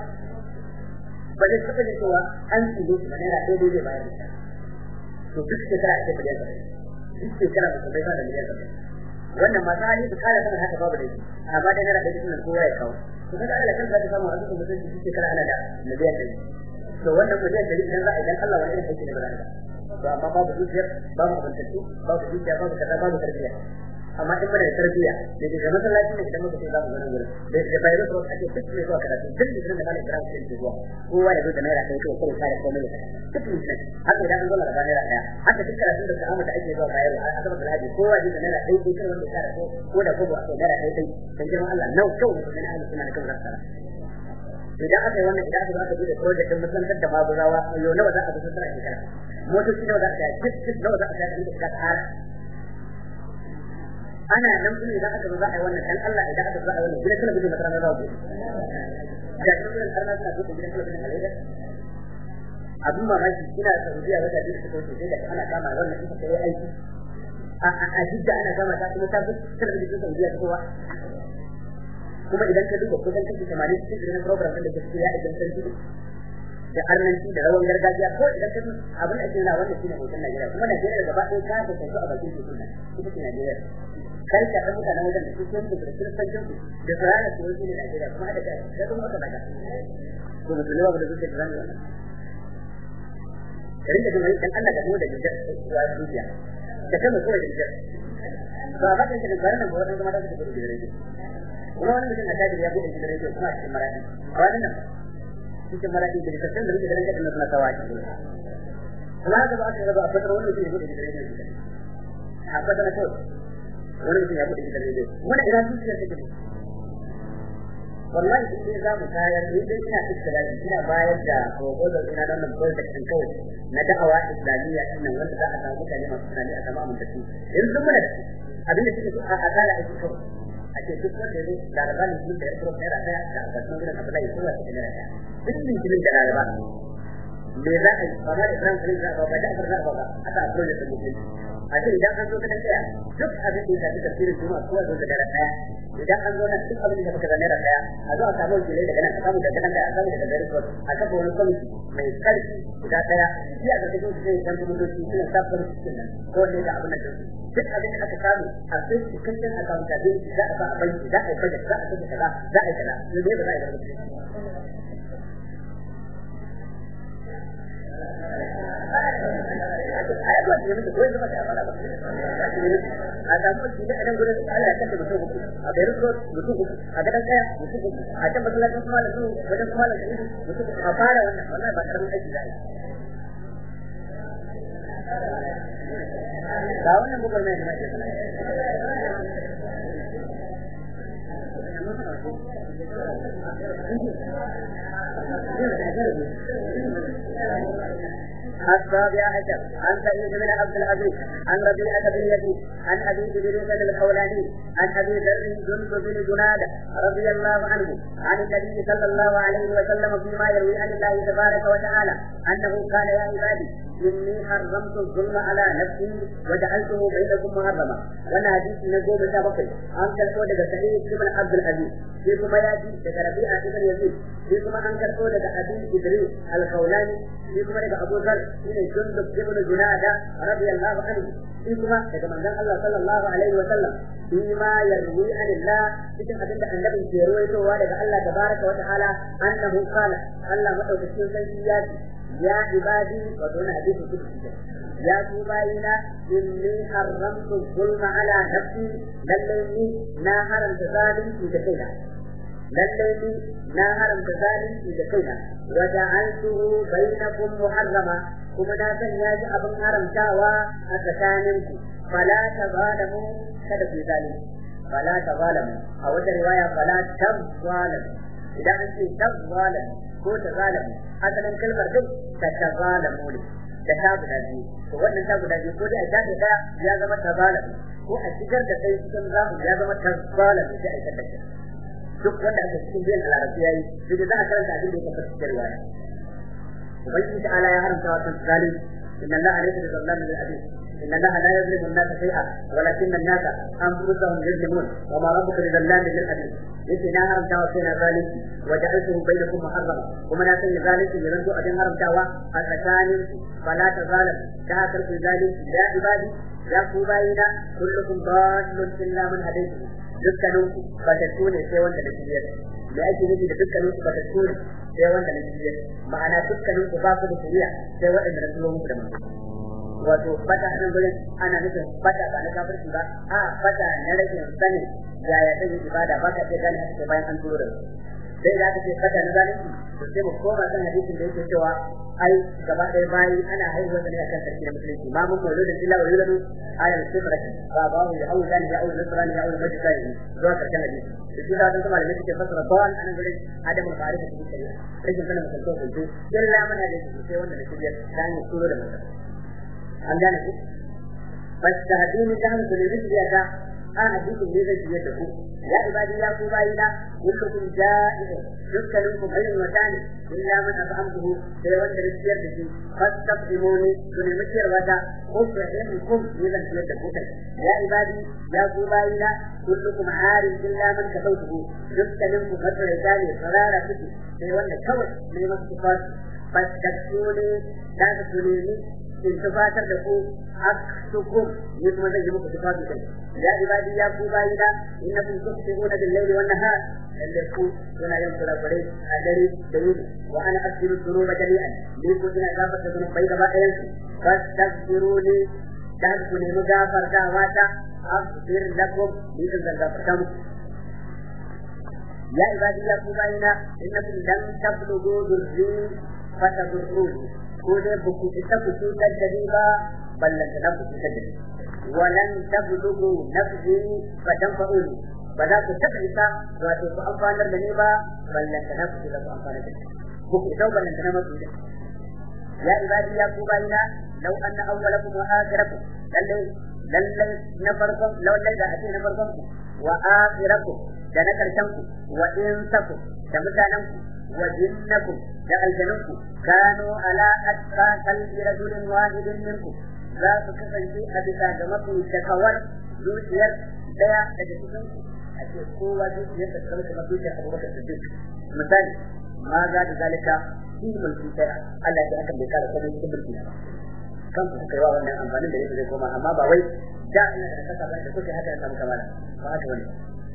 ba zai taɓa da cewa an tsige shi ba naira ɗaya zai bayar da to duk shekara ake miliyan saba'in duk shekara ba su bai ba da miliyan saba'in wannan masu hali su kara sanin haka babu da shi amma dai naira ɗaya nan kowa ya kawo to kaga Allah kan zai samu a cikin mutum duk shekara ana da miliyan ɗaya to wannan miliyan ɗari idan za a idan Allah wani irin aiki ne ba za a to amma babu zuciyar babu abantattu babu zuciya babu kaza babu tarbiyya amma in bada tarbiyya da ke masallaci ne idan muka ce za mu gani gurin da da bai da ake duk mai zuwa karatu duk da da malaka ran sai ke zuwa kowa ya zo da naira kai ko kuma sai komai da duk ne haka idan an zo da naira daya haka duk karatu da sa'ama da ake zuwa bayar a azabar da haji kowa ya da naira kai ko kai wanda ya ko ko da ko ba sai naira kai kai dan girman Allah nau kau ne na ahli sunna da kan rasara idan aka yi wannan idan aka zo aka bude project din musantar da maguzawa yo nawa za a bi sun tsara shekara motoci nawa za a ga duk nawa za a ga da ka tsara ana nan kuma idan aka zo za a yi wannan dan Allah idan aka zo za a yi wannan gidan talabijin na ranar rawa da kuma arna suna buɗe gidan talabijin a Lagos abin mamaki ina Saudiya wata biyu suka wuce sai da ana kama wannan ita ta yi aiki a jidda ana kama ta kuma ta fi talabijin Saudiya ta kowa kuma idan ka duba kusan kashi tamanin cikin irin program ɗin da ke cikin yaɗa gidan sarki da arnanci da rawan gargajiya ko idan ka abin da ake nuna wannan shine hoton Najeriya kuma Najeriya da gaba ɗaya ta ta tafi a bakin tekun nan ita ce Najeriya kai ka san mutanen wajen da su ke da kiristancin su da su rana su wani ne Najeriya kuma hada kai da kuma aka daga ko musulmi ba da zuciya da zamu wannan karin da kuma dan Allah ka zo da jijar wa zuciya ka kama ko da jijar ba ba kan da garin nan ba wannan kuma da su da jijar kuma wani mutum a tajiri ya bude jijar yake kuma a cikin maradi a wannan nan cikin maradi da kasan da muke da ranka da suna kawai kuma haka ba aka gaba a fatar wani mutum ya bude jijar yake a fatar kawai wani mutum ya bude gidan rediyo wani ina zuciyar take ne wallahi in dai za mu tayar ni dai ina iskilali ina bayar da proposal ina don nan project din kawai na da'awa islamiyya din nan wanda za a samu mutane masu tunani a sama mun da su yanzu muna da abinda suke so a azala ake kawai a ce duk wanda ya zo laraba ne duk da ya kuro naira daya da albashin gidan abdullahi kowa ta naira daya duk litinin da laraba me za a yi ba ma da ibrahim kalin za a ba ba da afar za a ba ba aka a project din mutum a ce idan an zo ka tsaya duk abin da ya shafi tafsirin juma'a kowa zo da dare daya idan an zo nan duk abin da baka zane da daya a zo a samu wakilai daga nan a samu daga nan da a samu daga gari ko a kafa wani kwamiti mai karfi guda daya shi a ƙarƙashin su zai san kuma doki suna sa kwamiti cikin nan ko ne da abin da ke duk abin da aka samu a sai cikakken accountability za a ba a banki za a yi budget za a saka kaza za a yi kaza ne ba za a yi kaza ayyuka da muke koyi zama da amana ba a samu shi da nan gurin Allah ya kace mutum uku a Beirut Road mutum uku a gadan kaya mutum uku a can masallacin kuma da su wajen kuma da su mutum a fara wannan wannan ba karamin aiki za a yi ba wannan bugar mai da nake السابع عشر عن سعيد بن عبد العزيز عن ربيعة بن يزيد عن أبي إدريس الخولاني عن أبي ذر جند بن جنادة رضي الله عنه عن النبي صلى الله عليه وسلم فيما يروي عن الله تبارك وتعالى أنه قال يا عبادي إني حرمت الظلم على نفسي وجعلته بينكم محرما وانا حديث نجوم سابقي عن كالقول سعيد بن عبد العزيز في كما يأتي ربيعة بن يزيد في كما عن كالقول أبي إدريس الخولاني في كما أبو ذر shine jundub ibn junada radiyallahu anhu shi kuma daga manzon Allah sallallahu alaihi wa sallam shi ma yarwi anillah cikin abin da annabi ke ruwaitowa daga Allah tabaraka wa ta'ala annahu qala Allah madaukakin sarki ya ce ya ibadi wa dun hadithu kudusi ya ku bayina inni haramtu zulma ala nafsi lallai ni na haramta zalunci da kaina lallai ni na haramta zalunci da kaina wa ja'altuhu bainakum muharrama kuma na sanya shi abin haramtawa a tsakaninku fala tazalamu kada ku zalunci fala tazalamu a wata riwaya fala tazalamu idan an ce tazalamu ko tazalamu asalin kalmar duk ta tazalamu ne da ta guda biyu to wannan ta guda biyu ko dai a shafe ta ya zama tazalamu ko a shigar da kai cikin zamu ya zama tazalamu sai a shigar da kai duk wanda aka cikin biyan a larabci yayi sai da za a karanta abin da ya tabbata cikin riwaya ubangiji ta ala ya haramta wa kan zalim inna allaha laysa bi zallamin lil abid inna allaha la yuzlimu an-nasa shay'a walakinna an-nasa anfusahum yuzlimun wa ma rabbuka bi zallamin lil abid yace na haramta wa kaina zalunci wa ja'altuhu bainakum muharrama kuma na sanya zalunci ya zanto abin haramtawa a tsakanin fala ta zalim da haka ku zalunci ya ibadi ya ku bayina kullukum dallun illa man hadaytu dukkaninku batattu ne sai wanda da shirya da ake nufi da dukkaninku batattu ne sai wanda na shirya ma'ana dukkaninku ba ku da shirya sai waɗanda na turo muku da manzo wato fata nan gurin ana nufin fata ba na kafirci ba a fata na rashin sanin yaya ta yi ibada ba ka iya gane haka bayan an turo da su sai da aka ce fata na zalunci to sai mu koma kan hadisin da yake cewa ai gaba ɗaya bayi ana haihuwa ne akan sarki na musulunci ma mun mawlu da illa wa yuladu ayat sifrati ba ba mu ya aulu zani ya aulu nasrani ya aulu majlisani zuwa karshen hadisi da shi da kuma malamai suke fassara bawan anan gurin adamu ma'arifa cikin shari'a rashin sanin mutunta kuntu illa mana da sai wanda da shirya ta hanyar turo da mutum an gane ku فاستهديني كان في الرزق a hadisin ne zai fiye da ku ya ibadi ya ku bayina kullukum ja'i'un dukkanin ku bayin wata ne illa man at'amtuhu sai wanda ya ciyar da shi fastaqimuni ku nemi ciyarwa ta ufrahimukum ni zan ciyar da ku kai ya ibadi ya ku bayina kullukum arin illa man kasautuhu dukkanin ku matsaraita ne sarara suke sai wanda kawai ne masu tufar fastaqimuni da ku nemi in tufatar da ku aksukum ni kuma zan yi muku tufafi kai ya ibadi ya ku bayina innakum tusbihuna bil layli wan nahar lalle ku kuna yin kurakure a dare da yini wa ana asiru dhunuba jami'an ni ku ina gafarta zunubai gaba ɗayan su fastaghfiruni da ku nemi gafartawa ta aghfir lakum ni zan gafarta muku ya ibadi ya ku bayina innakum lam tablughu dhurri fatadurruni ko dai ba ku isa ku cutar da ni ba ballan da ku cutar da ni walan tablugu nafsi fa tanfa'uni ba za ku taɓa isa wato ku amfanar da ni ba ballan da ku cutar ku amfanar da ni ku ku isa ballan da na masu da ya ibadi ya ku bayina law anna awwalakum wa akhirakum lalle lalle na farkon lalle da ake na farkon ku wa akhirakum da na karshen ku wa insakum da mutanen ku wa jinnakum da aljanunku kanu ala atqa qalbi rajulin wahidin minkum za su kasance a bisa ga mafi shakawar zuciyar daya daga cikin ku a ce kowa zuciyar da kamar kamar zuciyar abubakar siddiq misali ma za da zalika fi mulki sai Allah ya akan bai kara komai cikin mulki ba kan ku kai wa wannan amfanin da yake zai koma amma ba wai da ina da kasa ba da kuke haka ya samu kamala ba haka bane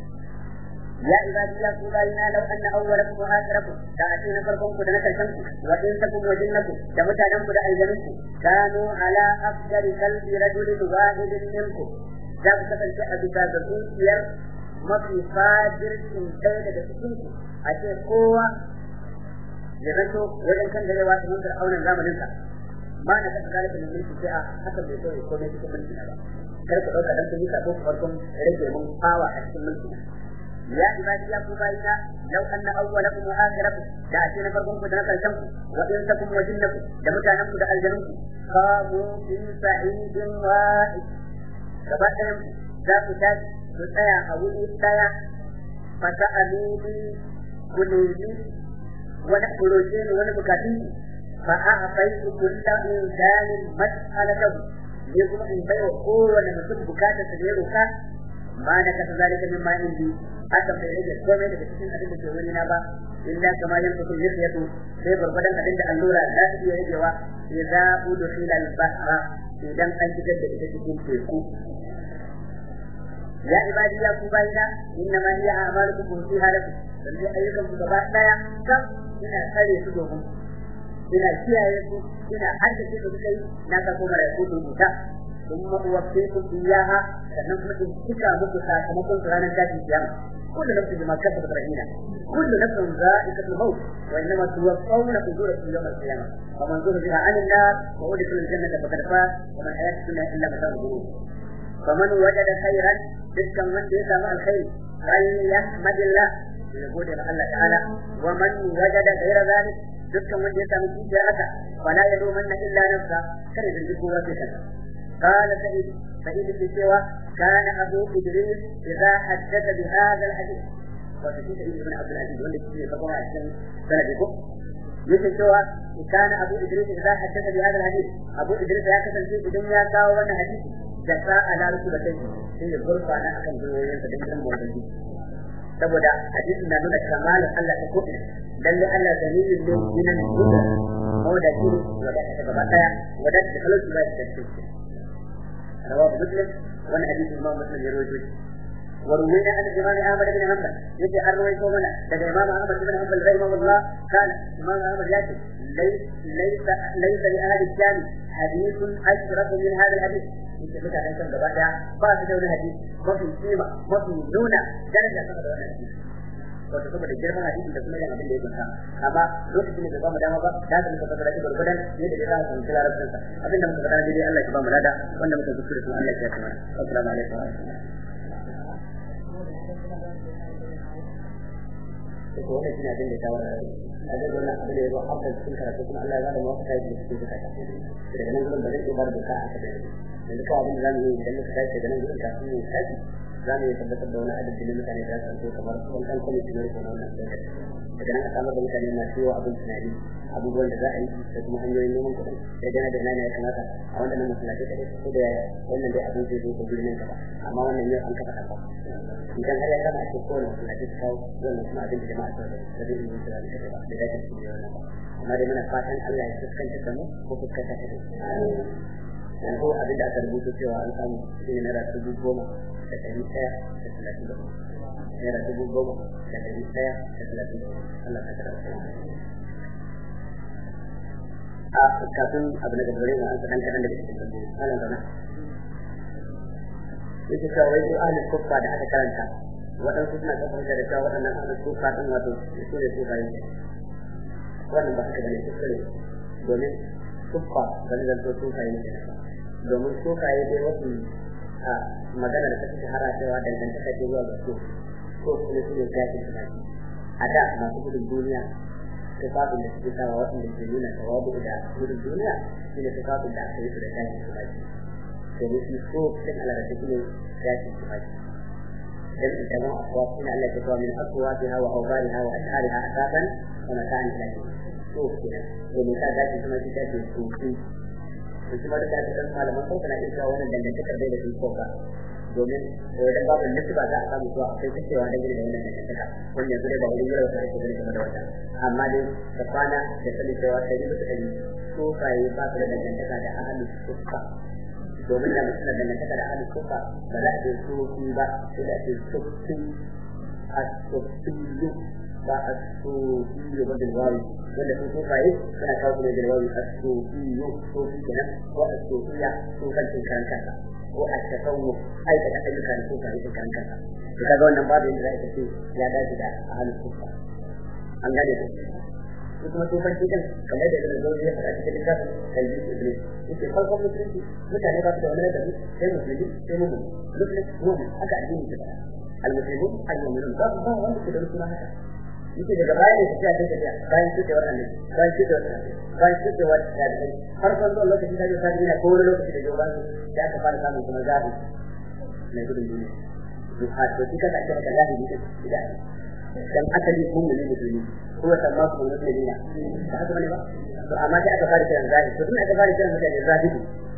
يا عبادي يا قبائلنا لو أن أولكم وآخركم تأتينا فرقكم كنا كرشنكم وإنسكم وجنكم تمتعنكم لأيزنكم كانوا على أفضل قلب رجل واحد منكم ذاك تفلت أبتا بسوسير mafi fajircin ɗaya daga cikinku a ce kowa ya zanto wajen kan dare wasu mun fir'aunan zamaninsa ma na kasa zalika min mulki sai a hakan bai so ya komai cikin mulki na ba kar ku ɗauka dan kun yi sabo farkon rage mun fawa a cikin mulki na يا عبادي يا قبائلنا لو أن أولكم وآخركم تأتينا فرقكم دنا كالشمس وإنسكم وجنكم دمتانكم دا الجنكم قاموا في سعيد واحد كبائرهم ذاك تاج تسايا أولي تايا فسألوني كنيني ونحبروجين ونبكاتين فأعطيت كل إنسان مسألته يقول إن بيو قوة لمسك بكاتة سجيرك ما نكت ذلك مما عندي haka bai rage komai daga cikin abin da ke wuri na ba illa kama yin kusur yake sai gurgurdan abin da allura za ta iya ragewa idza udkhila al-bahra idan an shigar da ita cikin teku ya ibadi ya ku bayina inna ma hiya a'malukum fi halakum dan ayyukan ku gaba daya kan ina kare su domin ina kiyaye su ina haddace su kai na ka kuma ya ku rubuta ثم أوفيكم إياها sannan kuma in cika muku sakamakon su ranar tashin kiyama kullu nafsin bima kasabat rahina kullu nafsin za'iqatul maut wa innama tuwaffawna ujurakum yawm al-qiyamah wa man zuhziha 'anil nar wa udkhila al-jannata faqad faz wa man hayatu dunya illa mata'ul ghurur faman wajada khairan dukkan wanda ya samu alkhairi falyahmadillah ya gode ma Allah ta'ala wa man wajada ghayra dhalik dukkan wanda ya samu kiyar haka fala yalumanna illa nafsa kare da duk kowa sai kansa قال سعيد سعيد في سوى كان أبو إدريس إذا حدث بهذا الحديث وفي سعيد بن عبد العزيز والذي في فقوة عشان سنده مثل سوى كان أبو إدريس إذا حدث بهذا الحديث أبو إدريس يا كسر في الدنيا كاو وانا حديث جفاء على ركبتين في الغرفة أنا أكن جوين فدنسان بوردين saboda hadisi na nuna kamalin Allah ta ko lalle Allah dalilin ne dinan duka ko da shi wanda ta gaba daya wanda ta kalu ba ta tace رواه مسلم وانا حديث الامام مسلم يروي وروينا عن الامام احمد بن حنبل يجي اروي كومنا لدى الامام احمد بن حنبل رحمه الله قال الامام احمد ياتي ليس ليس ليس لاهل الشام حديث اشرف من هذا الحديث انت بدا عن كم بعد بعد دون حديث ما في قيمه ما في نونه درجه كما دون حديث wato saboda girman hadisin da kuma yin abin da ya kunsa amma lokacin da ba mu dama ba da ka muka fara shi gurgudan yadda da za mu fahimci larabcin sa abin da muka fara dai Allah ya ba mu lada wanda muka kuskure kuma Allah ya kama assalamu alaikum ko wannan shine abin da ta wara a ga wannan abin da ya zo har da cikin karatu kuma Allah ya ba da mu wata yi cikin karatu daga nan gurin ba zai iya bar da ka aka da yanzu kawai abin da zamu yi idan muka tashi daga nan gurin kafin mu tashi za mu yi tabbatar da wani adadi na mutane da za su kamar wani ɗan kwamiti na rikon wannan daga nan a samar da mutane masu yawa abin tunani abubuwan da za a yi da kuma hanyoyin neman kuɗin da gana da nana ya kamata a wannan masallaci kaɗai ko da wannan dai abin zai zo ko birnin gaba amma wannan yau an kafa kafa idan har ya kama a ce kowane masallaci su kawo wannan kuma abin da jama'a su da zai yi musu da kaɗai ba da za ta cikin wannan ba amma dai muna fatan Allah ya fuskanta da mu ko fuskanta ta da yanzu abin da aka rubuta cewa an samu shi ne naira dubu goma da ɗari ɗaya da talatin da naira dubu goma da ɗari ɗaya da talatin da Allah ka kara a kafin abu na gaba ma an kaɗan kaɗan daga cikin tambayoyi malam zama yake cewa wai ahlul kuffa da aka karanta waɗansu suna kafin da cewa waɗannan ahlul kuffa ɗin wato su ne su bayan wannan ba haka bane kuskure domin kuffa zan zanto su bayan ne domin su kayi dai wasu a magana da ta fi shahara cewa dangantaka ce zuwa ga su ko kuma su ne zafin su a da masu gudun duniya tufafin da suke sawa waɗanda ke nuna tawabu da gudun duniya shi ne tufafin da aka yi su da zafin su baki domin shi so cikin alarata shi ne zafin su baki dan ita ma akwa suna Allah ta kawo min akwa ta hawa aubari hawa ashari ha asaban wa mata'an ilahi so kenan domin ta zafin kuma shi ta ce sosai to kuma da ta kan malaman ko kana iya wannan dangantakar dai da su ko ba domin wajen babu nisba za a samu zuwa akwai kacewa da gina da wannan dangantaka wanda yanzu dai ba wurin yau ta ake gani game da wata amma dai da kwana da sani cewa ta yi musu ɗari ko kayi ba su da dangantaka da ahalu sufa domin da mutum da dangantaka da ahalu sufa ba za a ce sufi ba sai da ce sufi a sufiyu ba a sufiyu ba da wari wanda sun sufaye suna kawo su ne da wari a sufiyu sufi kenan ko a sufiya sufancin karan kansa ko a tasawu aikata ayyuka da suka yi kan kansa to kaga wannan babu yadda za ka ce ya dace da ahlus sunna an gane ko ko kuma tofan cikin kamar da irin zo ya fara cikin littafin kalbi iblis yake farkon musulunci mutane ba su da wani ladabi sai musulmi sai mu'min muslim mu'min haka addini ta al-muslimun al-mu'minun ba ba wanda ke da suna haka yake daga baya ne tafiya ta tafiya bayan shi da wannan bayan shi da wannan bayan shi da wannan da dai farkon zuwa lokacin da ya fara ko wani lokaci da jawaban da aka fara samun kuma zabi mai gudun duniya duha to kika da kika da zabi da dan asali mun ne musulmi ko wata ma kuma musulmi ne ba haka bane ba to amma sai aka fara kiran zabi to tun aka fara kiran mutane zabi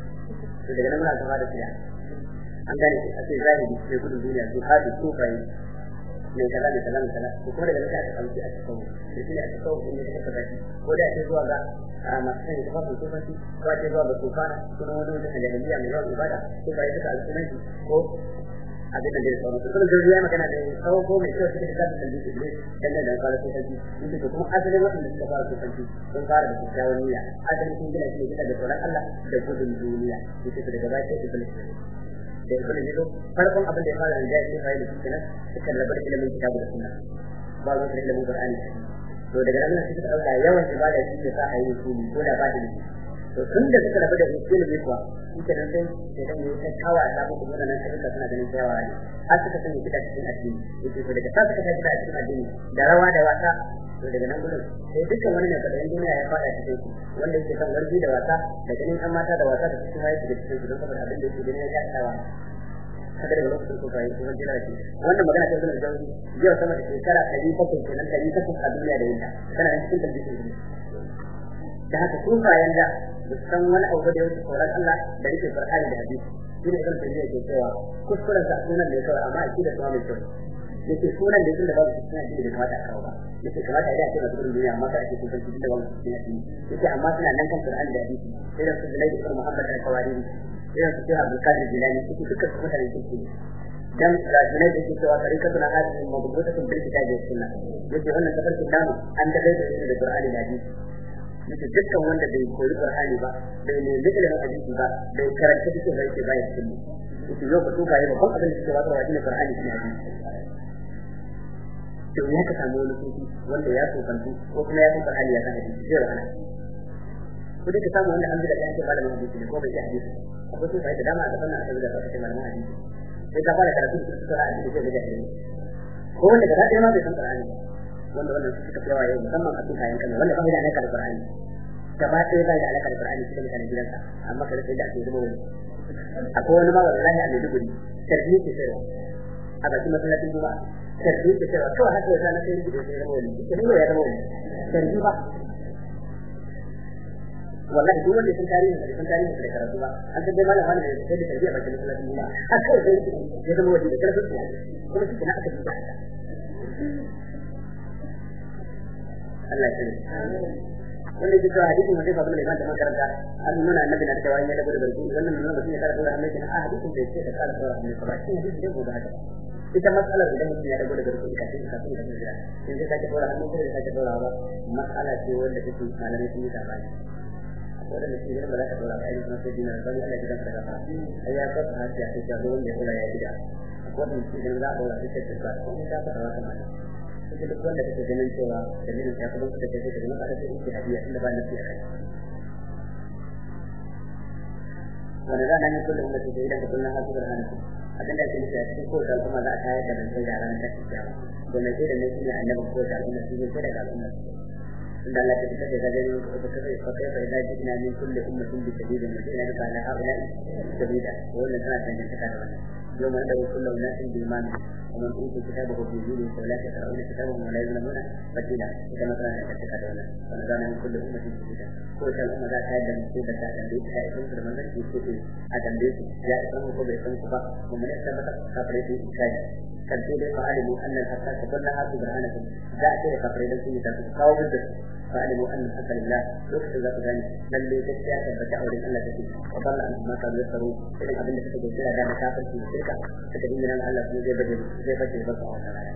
to daga nan muna aka fara kiran an gane a ce zabi mai gudun duniya duha da tufai mai kaza mai kaza mai kaza ko kuma daga nan aka ɗauki a cikin da shi ne a cikin in ya kafa shi ko da ake zuwa ga masu sanya tufafin tufanci ko ake zuwa ga tufana ko na wani wajen jahiliya mai yawan ibada ko ba ya duka alsunanci ko abin da zai sauran su kuma zai ya magana da tsawo ko mai kyau cikin da zai kalli ne dangane da fara tufanci inda ko kuma asalin waɗanda suka fara tufanci sun fara da kyakkyawan niyya asalin sun gina shi ne bisa da tsoron Allah da gudun duniya yake daga baya sai iblis da ya kula jido farkon abin da ya fara da ya fara da shi kenan suka rabu da ilimin kitabu da sunna ba su da ilimin qur'ani to daga nan suka dauka yawan ibada shi ne sa a yi rusuli ko da ba da shi to tun da suka rabu da ilimi kuwa shi kenan sai sai dan yi ta kawa da mu kuma nan ayyuka suna ganin yawa ne har suka sanya kita cikin addini yake to daga sa suka kita cikin addini da rawa da wasa to daga nan gurin sai dukkan wani mai kadarin duniya ya fada cikin su wanda yake son wargi da wasa da ganin an mata da wasa da cikin waye da cikin su don saboda abin da yake ganin ya shaɗawa haka daga lokacin ko kai kuma jira ce wannan magana ta zuwa jawi yau sama da shekara 700 kenan 800 a duniya da yinta kana nan cikin dalilin ne da haka sufayen da san wani abu da yake tsoron Allah da yake Qur'ani da hadisi shine kan tafiya ke cewa kuskuren sa sunan ne kawai amma a da kuma mai kyau yake sunan da tunda babu cikin addini da kamata a kawo ba yake kamata a yi a ce masu gudun duniya amma kada a ce kun san cikin da babu cikin addini yake amma suna nan kan Qur'ani da hadisi sai da su da Laifi Muhammad al-Kawari irin su Sheikh Abdul Qadir Jilani su duka su mutane kirki dan da ne da ke cewa tarikatu na hadisi mabudutun bil kitabi was sunna yake wannan tafarkin namu an da da da Qur'ani da hadisi yake dukkan wanda bai koyi Qur'ani ba bai ne ilimin hadisi ba bai karanta cikin da yake bayar cikin yake yau ba tuba ba babban abin da suke wata wajin Qur'ani ne hadisi to ya ka samu wani sufi wanda ya tsokantu ko kuma ya san Qur'ani ya san hadisi zai wahala ko dai ka samu wanda an bi da yanke malamin hadisi ne ko bai ji hadisi akwai sun da dama a gaban nan aka zuga ta cikin malaman hadisi sai ka fara karatu su sura a cikin da jahili ko wanda gaba ɗaya ma bai san Qur'ani wanda wannan su suka yawa yau musamman a cikin kayan kan wanda ba da alaka da Qur'ani gaba ɗaya ba da alaka da Qur'ani cikin mutanen gidansa amma kada sai da ake zuba wani akwai wani ma wallahi a Maiduguri tarbiyyar ke sayarwa a bakin masallacin juma'a tarbi da cewa kawai haka yasa na sai rubuta sai zama wani ita ne ya zama wani tarbi ba wallahi duk wanda sun tarihi da sun tarihi da karatu ba an san dai malam wani da sai da tarbi a bakin masallacin juma'a a kawai sai ya zama wani da karfin su kuma shi na aka duba haka Allah ya sani wanda yake cewa hadisin wanda fa bin da makaranta an nuna annabi na cewa ya dago da barku wannan nuna mutum ya kara dora annabi na hadisin da yake da kara dora annabi ba shi hadisin da gobe haka ita matsalar idan mutum ya dago da barku ka sai ka sai ka jira in ka sake dora hannu sai ka sake dora ba matsala ce wanda take malamai sun yi sabani wanda da shi ba za ka dora ba ai kuma sai dinar bani Allah ya gidan ka da ai ya fata hasiya sai ka zo wanda ya dora ya gida wannan shi idan za a dora sai ka ba ko ka fara wata mata ita duk wanda kake ganin cewa dalilin ya kuma da kake ganin kada sai ki hadiya inda ba na fiye kai wanda za a nan kullum da ke da kullum har zuwa ranar abin da ke nufi a cikin kowace al'umma za a tayar da rantsai da ranar tashin kiyama domin sai da ne shi ne annabin kowace al'umma shi ne sai daga al'umma إن الله تبتدي غدا وكيف إذا جئنا من كل أمة بشهيد وجئنا بك على هؤلاء شهيدا وإن كانت من تكاد يوم ندعو كل أناس بإمام ومن أوتي كتابه بيمينه فلا يقرؤون كتابهم ولا يظلمون فتيلا كما كان يتكادون ونزعنا من كل أمة شهيدا كل الأمة ذات هذا المصيبة ذات البيت لا يكون في المنزل في كتب هذا البيت لا يكون في بيتهم كفا ومن يثبت كفرته إشادا فالسيد فعلموا أن الحقات كلها سبحانكم ذات كفرين سيدا فقاوم بالدس فعلموا أن الحق لله يكتب ذات ذلك بل لتشتيا ثبت أولي أن لا تكون وضل عنهم ما كانوا يفتروا إذن أبن لك تجد سلا دام كافر في الشركة فتجد من أن الله زي بدل زي بدل بس أو تعالى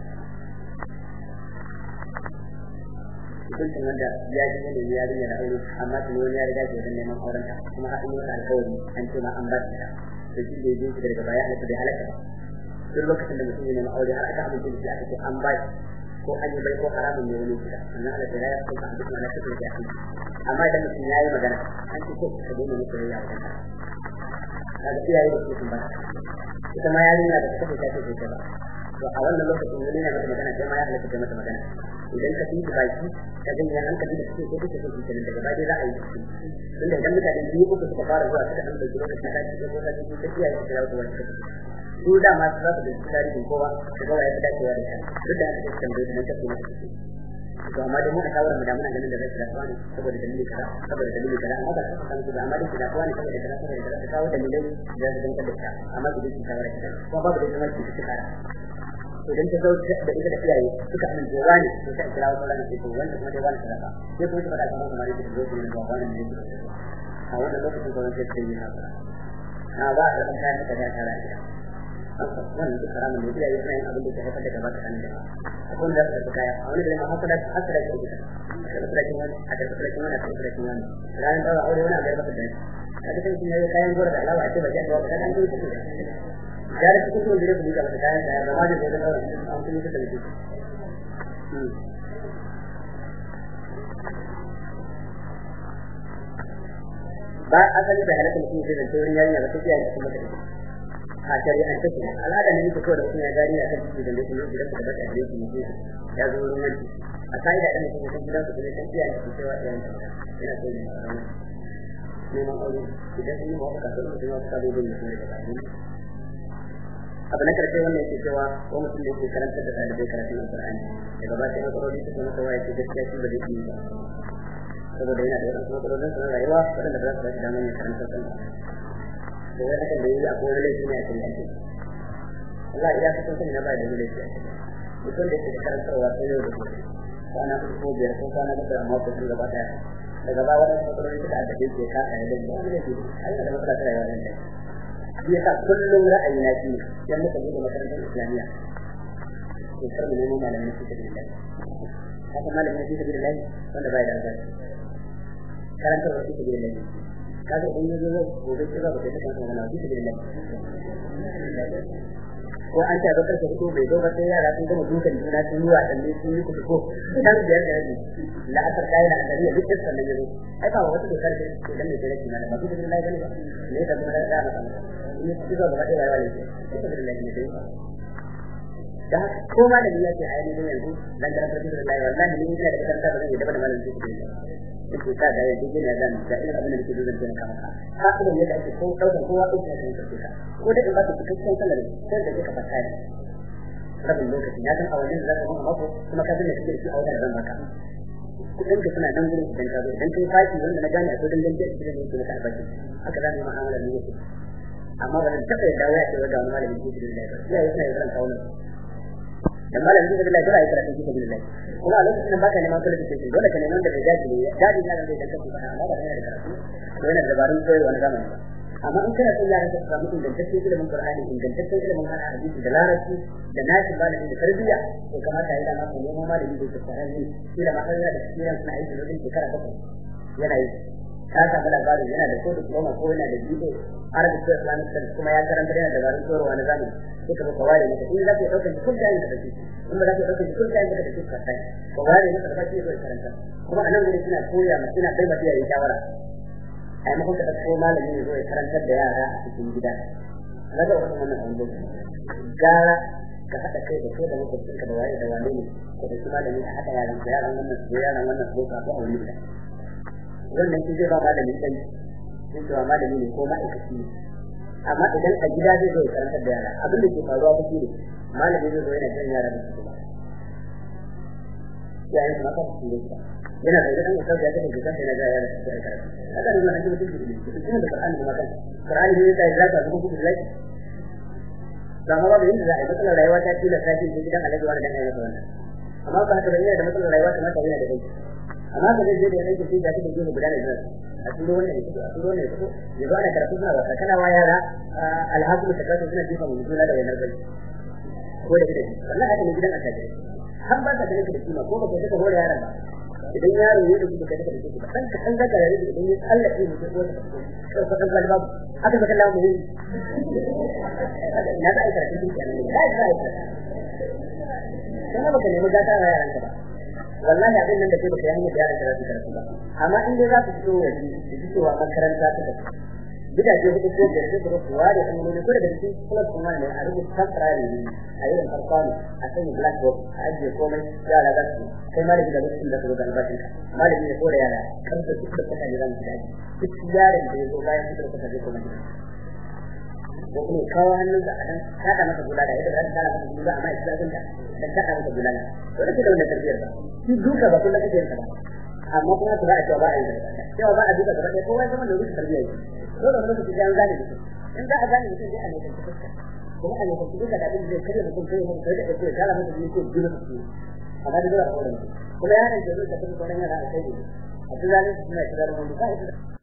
hukuncin wanda ya ji ne ya rinya da aure amma tuni wani ya riga ke wajen neman auren ta kuma har yi wata alkawari an ce ma an ba ta da shi da ya ji daga baya halatta bai halatta ba duk lokacin da mutum ya nemi aure har aka amince da shi aka ce an ba ko an yi bai ko haramun ne wani gida annan Allah ta ya kuma duk wani cikin da ake amma idan mutum yayi magana an ce ko ka dole ne koyi ya wajen ka kaga iyaye da su ba ita ma yarinya da take ta ce ta ba to a wannan lokacin wani ne mata magana sai ma ya halatta mata magana idan ka fi baki ka ganya hankali da suke ko kake so kenan daga baya za a yi tunda idan mutane biyu uku suka fara zuwa suka dan dauki lokacin da kake ko kake ko kake yi da wani kake su da ma za su da tarihin kowa su ga waye dacewa da shi duk da aka tambaye da kake ne to amma dai mu a shawara mu da muna ganin da zai da tsani saboda dalili kaza saboda dalili kaza amma da ka san da amma dai da tsani saboda kaza saboda kaza ka kawo dalilai da zai danka da shi amma da shi shawara kaza ko babu da kuma shi kara idan ta zauce da ita da iyaye suka amince wani to sai kira wa sauran sai to wanda kuma dai wani sadaka sai kuma suka da kuma kamar yadda zo ne da wani ne a wannan lokacin da wani sai yi haka na ba da kan kayan da ta tara ita wannan duk haramun ne iyaye suna yin abin da ke haifar da gaba tsakanin da akwai wanda za su kaya a wani da ma haka da haka da ke ita a da sarakin wani a da sarakin wani a da sarakin wani ranar dawa aure wani a da masa da a da kan yayi kayan gora da alawa a ce ba ya ga wata kan yi ta ya da cikin sun dire ku da masa kayan da ba ma da da dawa an kuma ta da shi ba asali da halatta mutum zai zance wurin yarinya ba ta kiyaye kuma ta a shari'an take al'ada ne yake kawai da kuma ya gari a kan ciki da lokacin da gidan ka bata gare shi ne ya zo wurin wani a kai da ɗan mutum gidan ka kuma san kiyaye shi cewa ɗayan ka yana so ne neman aure idan sun yi ma wata kasuwar mutum ya wata kasuwar da mutum daga bayan abu na karshe wannan yake cewa ko mutum da yake karantar da ɗalibai karatun alƙur'ani daga ba sai matsaloli suka masa waya ce gaskiya shi ba zai iya ba saboda yana da wasu matsalolin sa na rayuwa waɗanda ba za su ba shi damar ya karantar da da wani hakan da yi a kowane laifi ne a kan yanki Allah ya fi sun sani na ba da wani laifi a kan mutum da ke da karantarwa sai yau da gobe kwana uku ko biyar ko kwana bakwai amma ko sun gaba daya daga ba wani matsaloli suka addabe ke ka a yadda ba wani laifi Allah da matsala ta rayuwa nan dai shi yasa kullum ra'ayi na shi yan muka bude makarantar islamiyya to kar mu nemo malamin su ta billahi haka malamin su ta billahi wanda bai da albarka karantarwa su ta billahi kaga in yazo gobe sai ba ta kan magana bi da lillahi ko an ta bakar ta ko bai zo ba sai yara sun gama dukan juna sun yi wasan ne sun yi kudu ko dan biyar da rabi la asar kai da adariya duk da sannan yazo ai ba wata dokar da ke dan ne da rabi na ba bi da lillahi bane ba ne da kuma da da in ya ci gaba da rayuwa ne bi da lillahi ne dai da ko ma da lillahi ai ne yanzu dan da rabbi da lillahi wallahi ni ina da kanta da zan yi da malamin su yake sa da yake gina da da irin abin da yake dole da kama ka ka kuma yadda ake ko daukar kowa ko da kake ka ko da ba ka cikakken sanar sai da kake fata ne rabin lokaci ya san a wajen da zaka kuma mako kuma ka san da kake shi a wajen zan baka kudin ka suna nan gurin idan ka zo idan kai fashi wanda na gane akwai dangan da idan yake maka albashi haka za mu yi mu'amala ne yake amma ba zan taɓa yadda waya ce ga wani malamin ke da lafiya ya yi suna yi zan kawo nan dan malamin ke da lafiya ya karatu ke da lafiya kuma a lokacin da baka neman qualification dole ka neman da bai dace ne daji na da bai dace ba amma ba yana da karatu ko yana da dabarun koyarwa na zamani ba amma in kana son yaran ka su samu ingantaccen ilimin Qur'ani ingantaccen ilimin hadisi da larabci da nashi malami da tarbiyya to kamata ya dama ko neman malami da tsara ne shi da mahalla da kiran suna aiki wajen shekara bakwai yana yi ka samu labarin yana da ko diploma ko yana da jido arabic ko islamic studies kuma ya karanta yana da dabarun koyarwa na zamani sai ka maka ware maka in za ka ɗaukar kun da da kake in ba za ka ɗaukar kun da da kake ka sai ka ware maka da kake zai karanta kuma a nan gurin suna koya ma suna bai mata yayi shawara a yi makon ka ɗauko malami ne zai karantar da yara a cikin gida na ga wasu wannan abu gara ka haɗa kai da kai da makwabcin ka da waye da wane ne ka da shi malami a haɗa yaran ka yaran wannan su yaran wannan su ka ko a wani gida wannan shi zai ba malami ɗan shi cewa malami ne ko ma'aikaci ne amma idan a gida zai zo ya karantar da yara abin da ke faruwa ba shi ne malami zai zo yana jan yara da su ba yayin kuma kan su ne yana da idan mutum ya tafi gidan yana ga yara da karatu haka ne wannan mutum ke da shi da Qur'ani kuma kan Qur'ani ne sai zaka zuwa ku da laifi da ma babu yanda za a yi matsalar rayuwa ta tila ta ce gidan alaji wani dan ayyuka wannan amma ba haka bane da matsalar rayuwa ta mata yana da kai amma ka zai da yake sai da take gudu guda da zuwa a turo wannan yake a turo wannan yake ya zo ana karatu suna wasa kana wa yara alhaku ta kasu suna jifa mu juna da wayar bai ko da gidan wallahi haka ne gidan a taje har ba ta ganin da kima ko ba ka saka hore yaran ba idan yaro ya da kuka daga da kuka dan ka san zaka yare idan ya Allah ya mutu ko ta ko ka san babu haka ba kallahu mu na da aikata cikin kenan ne kai sai kana baka nemi gata wa yaran ka ba wallahi abin nan da kai baka yi hanyar yaran ka za su karatu ba amma in dai za su fito waje da fitowa makaranta ta tafi gidaje hudu ko biyar sai kuma kuwa da kuma ne kuma da cikin plus kuma ne a rubuta temporary ne a irin farko ne a sanya blackboard a ajiye komai yara za su kai malami da lokacin da su zo da albashin ka malami ne ko da yara kan su duk da kuka ne za mu daji duk yaron da ya zo bayan fitar kuka zai koma gida ko kuma kawo hannun da adan kada masa bulala yadda za ta kada masa bulala amma ya tsaya gunta dan kada masa bulala to da da wannan tarbiyar ba shi duka ba kullum kake yin ba amma kuma su za a cewa ba a yi cewa ba a duka gaba ɗaya kowa zama da rufe tarbiyya yake dole wani lokaci an gane mutum in za a gane mutum zai a ne kanci fuska kuma a ne kanci fuska da abin zai karya mutum kai mutum kai da kai kala mutum ne ko jira mutum amma da dole a kawai kuma ya ne da zai tafi kwanan yara a kai ne a tunanin su suna shiga da wani ba